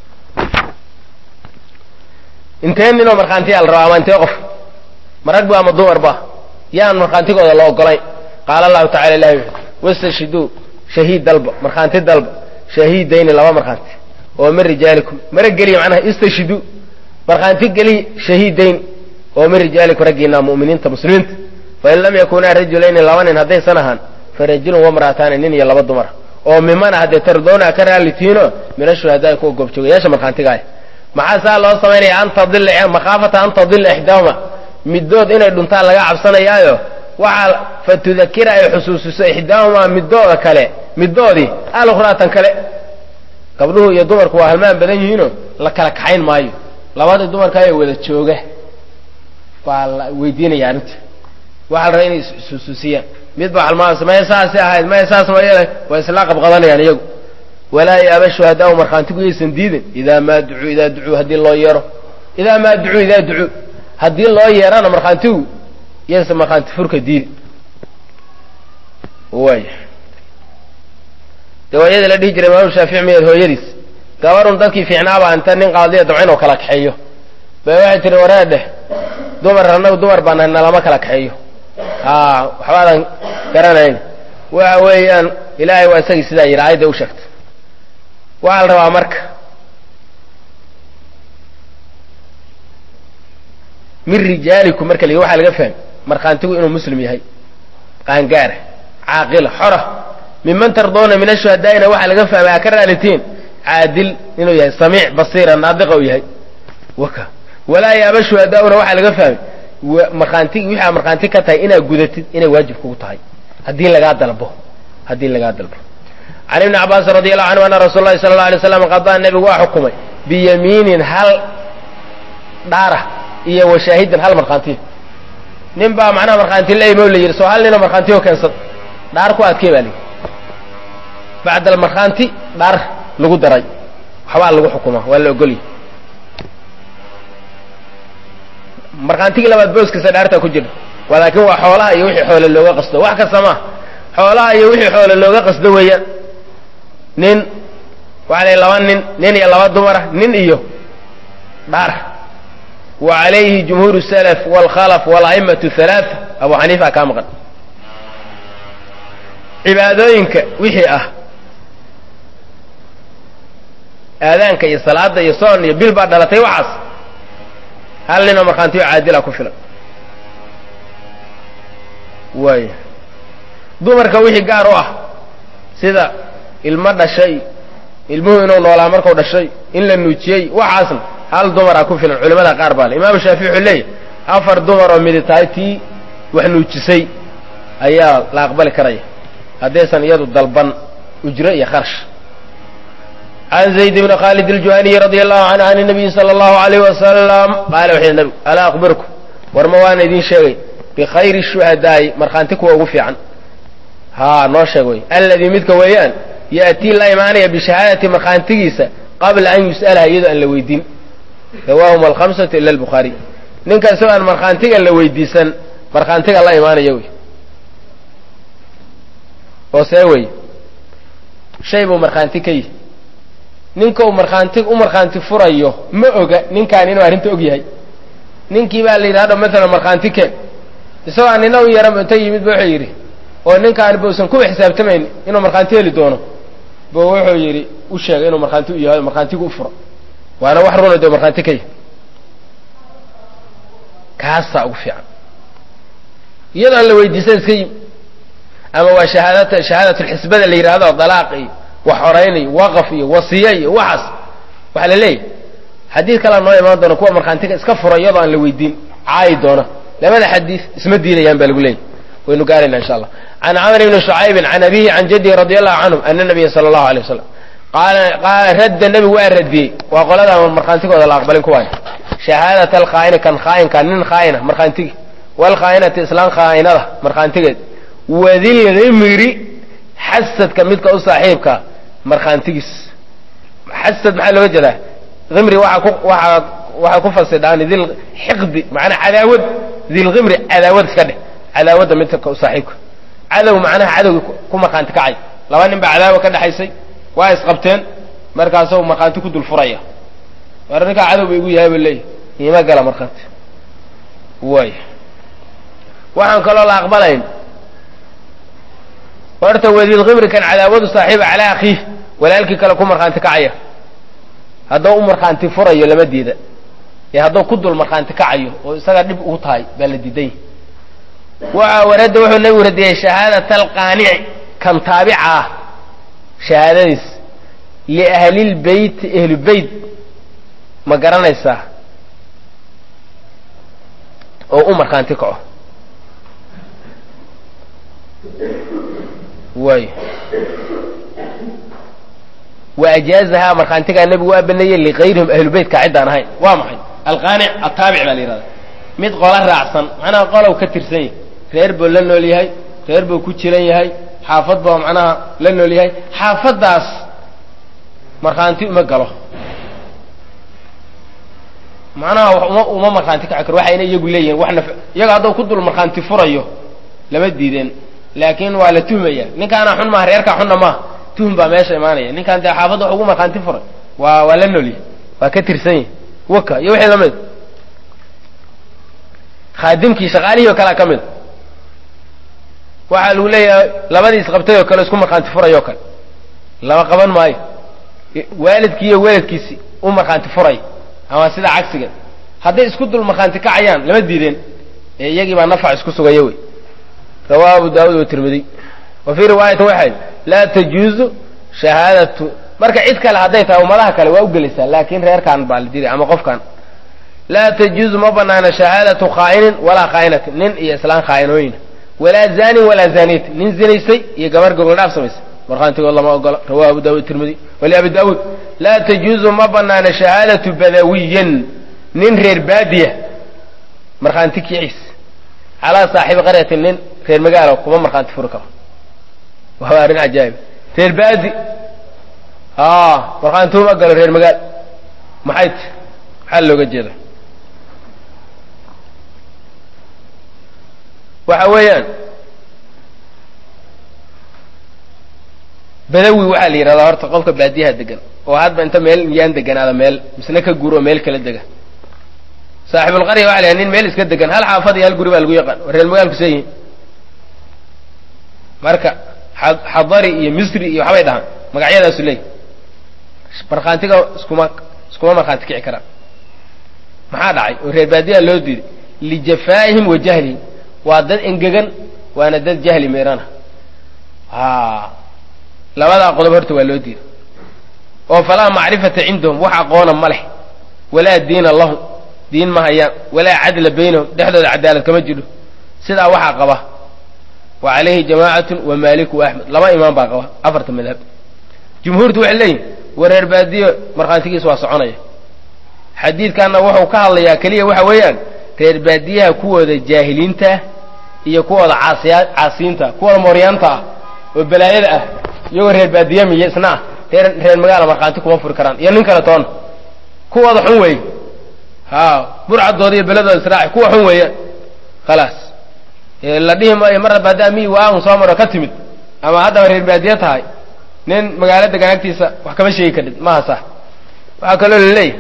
intee ninoo markhaantiyaa la rabaa ama intee qof marag ba ama dumar ba yaan markhaantigooda la ogolayn qaala allahu tacala ilahi wuxu wastashhiduu shahiid dalba markhaanti dalba shahiidayni laba markhaanti oo min rijaalikum mara geliya macnaha istashhiduu markhaanti geliya shahiidayn oo min rijaalikum raggiina mu'miniinta muslimiinta fain lam yakunaa rajulayni laba nin haddaysan ahaan farajulun wamra'ataani nin iyo laba dumara oo mimana haddee tardoona ka raalitiino mina shuhadaai kuwa goobjoogayaasha markhaantigaah maxaa saa loo samaynaya an tadila makhaafata an tadila ixdaahuma middood inay dhuntaan laga cabsanayaayo waxaa fa tudakira ay xusuusiso ixdaahumaa middooda kale middoodii alukhraatan kale gabdhuhu iyo dumarku waa halmaan badan yihiinoo la kala kaxayn maayo labadii dumarkaayoo wada jooga baa la weydiinaya arrinta waxaa la rabaa inay isxusuusiyaan mid baa halmaamasa maya saasi ahayd maya saas ma yeelay waa isla qabqadanayaan iyagu walaa yaaba shuhadaau markhaantigu yaysan diidin idaa maa ducuu idaa ducuu haddii loo yeero idaa maa ducuu idaa ducuu haddii loo yeerana markhaantigu yaysan markhaanti furka diidin waay de waayadii la dhihi jiray imaamu shaafici miyaed hooyadiis gabarun dadkii fiicnaabaa inta nin qaadiya damca inuu kala kaxeeyo bay waxay tihi waree dheh dumar annagu dumar baana nalama kala kaxeeyo a waxbaadan garanayn waxa weeyaan ilaahay waa isagii sidaa yidhi aayadda u sheegtay waxaa la rabaa marka min rijaalikum marka la waxaa laga fahmay markhaantigu inuu muslim yahay qaangaara caaqila xora minman tardoona min ashuhadaa'ina waxaa laga fahmay aa ka raalitiin caadil inuu yahay samiic basiira naadiqa uu yahay waka walaa yaaba shuhadaa'una waxaa laga fahmay markhaantigi wixii aa markhaanti ka tahay inaad gudatid inay waajib kugu tahay haddii lagaa dalbo haddii lagaa dalbo can ibni cabaasin radi allahu canhu ana rasuula lahi sala alla alay slam qadaa nebigu waa xukumay biyamiinin hal dhaara iyo washaahidin hal markhaantiyo nin baa macnaha markhaanti la imo la yidhi soo hal nina markhaantiyo keensad dhaar ku adkee baa layidhi bacda almarkhaanti dhaar lagu daray waxbaa lagu xukumaa waa la ogolya markhaantigii labaad booskiisa dhaartaa ku jira laakiin waa xoolaha iyo wixii xoole looga qasdo wax kasta maa xoolaha iyo wixii xoole looga qasdo weeyaan nin waxaa la laba nin nin iyo laba dumara nin iyo dhaar wa calayhi jumhuur salaf waalkhalaf wala'immatu halaaa abu xaniifa kaa maqan cibaadooyinka wixii ah aadaanka iyo salaada iyo soon iyo bil baa dhalatay waxaas hal ninoo markhaantiyo caadila ku filan waay dumarka wixii gaar u ah sida ilmo dhashay ilmuhu inuu noolaa markuu dhashay in la nuujiyey waxaasna hal dumaraa ku filan culimada qaar baa le imaamu shaafici wuxuu leeyahy afar dumar oo midi tahay tii wax nuujisay ayaa la aqbali karaya haddaysan iyadu dalban ujro iyo kharash can zayd bni khaalid aljuhaniyi radi allahu canhu can nabiyi sala allahu alayh wasalam qaala wuxuu yidhi nabigu alaa akhbirku war ma waana idiin sheegay bikhayri shuhadaa'i markhaanti kuwa ugu fiican haa noo sheeg wey alladii midka weeyaan ya'tii la imaanaya bishahaadati markhaantigiisa qabla an yus'alaha iyadoo aan la weydiin rawaahum alkhamsatu ila albukhaariy ninka isagoo aan markhaantiga la weydiisan markhaantiga la imaanaya wey oo see wey shay buu markhaanti ka yihi ninka uu markhaanti u markhaanti furayo ma oga ninkaan inuu arrinta og yahay ninkii baa la yidhi hadha maalan markhaanti keen isagoo aan nina u yaran inta yimid ba wuxuu yidhi oo ninkaan bausan kuwa xisaabtamayn inuu markhaanti heli doono bu wuxuu yidhi u sheegay inuu markhaanti u yahay markhaantigu u furo waana wax runa dee markhaanti ka yahy kaasaa ugu fiican iyadoo aan la weydiisan iska yimi ama waa shahaadata shahaadatulxisbada la yidhahdo dalaaq iyo wax horayn iyo waqaf iyo wasiye iyo waxaas waxaa la leeyahy xadiid kalea noo imaan doona kuwa markhaantiga iska fura iyadoo aan la weydiin caayi doona labada xadiid isma diidayaan baa lagu leeyahy waynu gaarayna insha allah can camr bni shucaybin can abihi can jadihi radi allahu canhum ana nabiya sala allahu alay wasalam qaala radda nebigu waa radiyey waa qolada markhaantigooda la aqbalin kuwaay shahaadat alkhaa'ini kan khaa'inka nin khaa'ina markhaantigi walkhaa'inati islaan khaa'inada markhaantigeed wadilhimiri xasadka midka u saaxiibka markhaantigiis xasad maxaa looga jeedaa himri waaa ku waaa waxay ku fasidhaan dil xiqdi macnaa cadaawad dilhimri cadaawad iska dheh cadaawadda midka u saaxiibka cadow macnaha cadowgi ku markhaanti kacay laba nin baa cadaawa ka dhexaysay waa isqabteen markaasuu markhaanti ku dul furaya war ninkaa cadow ba igu yahay ba leeyahy iima gala markhaanti way waxaan kaloo la aqbalayn horta wadilhimri kan cadaawadu saaxiiba calaa akhiih walaalkii kale ku markhaanti kacaya hadduu u markhaanti furayo lama diida ee hadduu ku dul markhaanti kacayo oo isaga dhib ugu tahay baa la diiday waxa waradda wuxuu nabigu radiyey shahaadata alqaanici kan taabica ah shahaadadiis liahlilbeyt ahlu beyt ma garanaysaa oo u markhaanti kaco way wa ajaazahaa markhaantigaa nebigu waa baneeyey likayrihim ahlubeytka ciddaan ahayn waa maxay alqaanic ataabic baa la yihahda mid qola raacsan macnaha qolow ka tirsan yahay reer buu la nool yahay reer buu ku jiran yahay xaafad buu macnaha la nool yahay xaafaddaas markhaanti uma galo macnaha wax uma uma markhaanti kaci karo waxayna iyagu leeyihin wax naf iyaga hadduu ku dul markhaanti furayo lama diideen laakiin waa la tuhmaya ninkaana xun maaha reerkaa xunna maaha tuhum baa meesha imaanaya ninkaan dee xaafadda wax ugu markhaanti furay waa waa la noolyahy waa ka tirsan yahy waka iyo wixii lamid khaadimkii shaqaalihii oo kalea ka mid waxaa lagu leeyahay labadii isqabtay oo kale isku markhaanti furay oo kale lama qaban maayo waalidkii iyo weladkiisi u markhaanti furay ama sida cagsiga hadday isku dul markhaanti kacayaan lama diideen ee iyagii baa nafac isku sugaya wey rawahu abu daawud watirmidiy wa fii riwaayatin waxay laa tajuuzu shahaadatu marka cid kale hadday tahay ummadaha kale waa u gelaysaa laakin reerkaan baa la diray ama qofkan laa tajuuzu ma banaana shahaadatu khaa'inin walaa khaa'inatin nin iyo islaan khaa'inooyina walaa zaanin walaa zaaniyatin nin zinaysay iyo gabar gogoldhaaf samaysay markhaantigood lama ogola rawahu abu daawud tirmidi waliabi daawuud laa tajuuzu ma banaana shahaadatu badawiyin nin reer baadiya markhaanti kiciis calaa saaxibi qaryatin nin reer magaalo kuma markhaanti furi karo waa arrin cajaa'ib reer baadi a markhaanti uma galo reer magaal maxay ti maxaa looga jeeda waxa weeyaan badawi waxaa la yidhahdaa horta qofka baadiyaha degan oo hadba inta meel yaan deganaada meel misna ka guuro meel kala dega saaxibulqarya waxa la yidhaha nin meel iska degan hal xaafad iyo hal guri baa lagu yaqaan oo reer magaalku see yihin marka xadari iyo misri iyo waxbay dhahaan magacyadaasu leey markhaantiga iskuma iskuma markhaanti kici karaan maxaa dhacay oo reer baadiyaha loo diiday lijafaa'ihim wa jahlihim waa dad engegan waana dad jahli meerana labadaa qodob horta waa loo diiday oo falaa macrifata cindahum wax aqoona ma leh walaa diina lahum diin ma hayaan walaa cadla baynahum dhexdooda cadaalad kama jiro sidaa waxaa qaba wa calayhi jamaacatun wa maaliku wa axmed laba imaam baa qaba afarta madhab jumhuurtu waxay leeyihin wareer baadiyo markhaantigiis waa soconaya xadiidkanna wuxuu ka hadlayaa keliya waxa weeyaan reer baadiyaha kuwooda jaahiliinta iyo kuwooda caasiya caasiyiinta kuwooda mooryaanta ah oo balaayada ah iyagoo reer baadiya miyo isna ah reer reer magaala markhaanti kuma furi karaan iyo nin kale toona kuwooda xun weeye ha burcadooda iyo beladooda israaci kuwa xun weeye khalaas la dhihi maayo mar hadba haddaa miyi waaun soo maro ka timid ama haddaba reer baadiye tahay nin magaalo degan agtiisa wax kama sheegi kadhid maha sax waxaa kaloo la leeyahy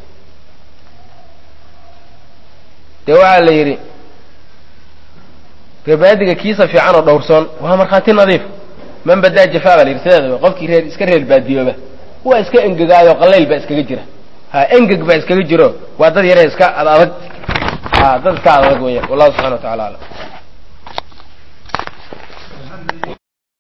dee waxaa la yidhi reerbaadiga kiisa fiican oo dhowrsoon waa markhaati nadiif man badaa jafaa baa la yidhi sideedaba qofkii reer iska reer baadiyooba waa iska engegaayo qalayl baa iskaga jira ha engeg baa iskaga jiro waa dad yare iska ad adag ha dad iska ad adag weeyaan wallahu subxana wa tacala alam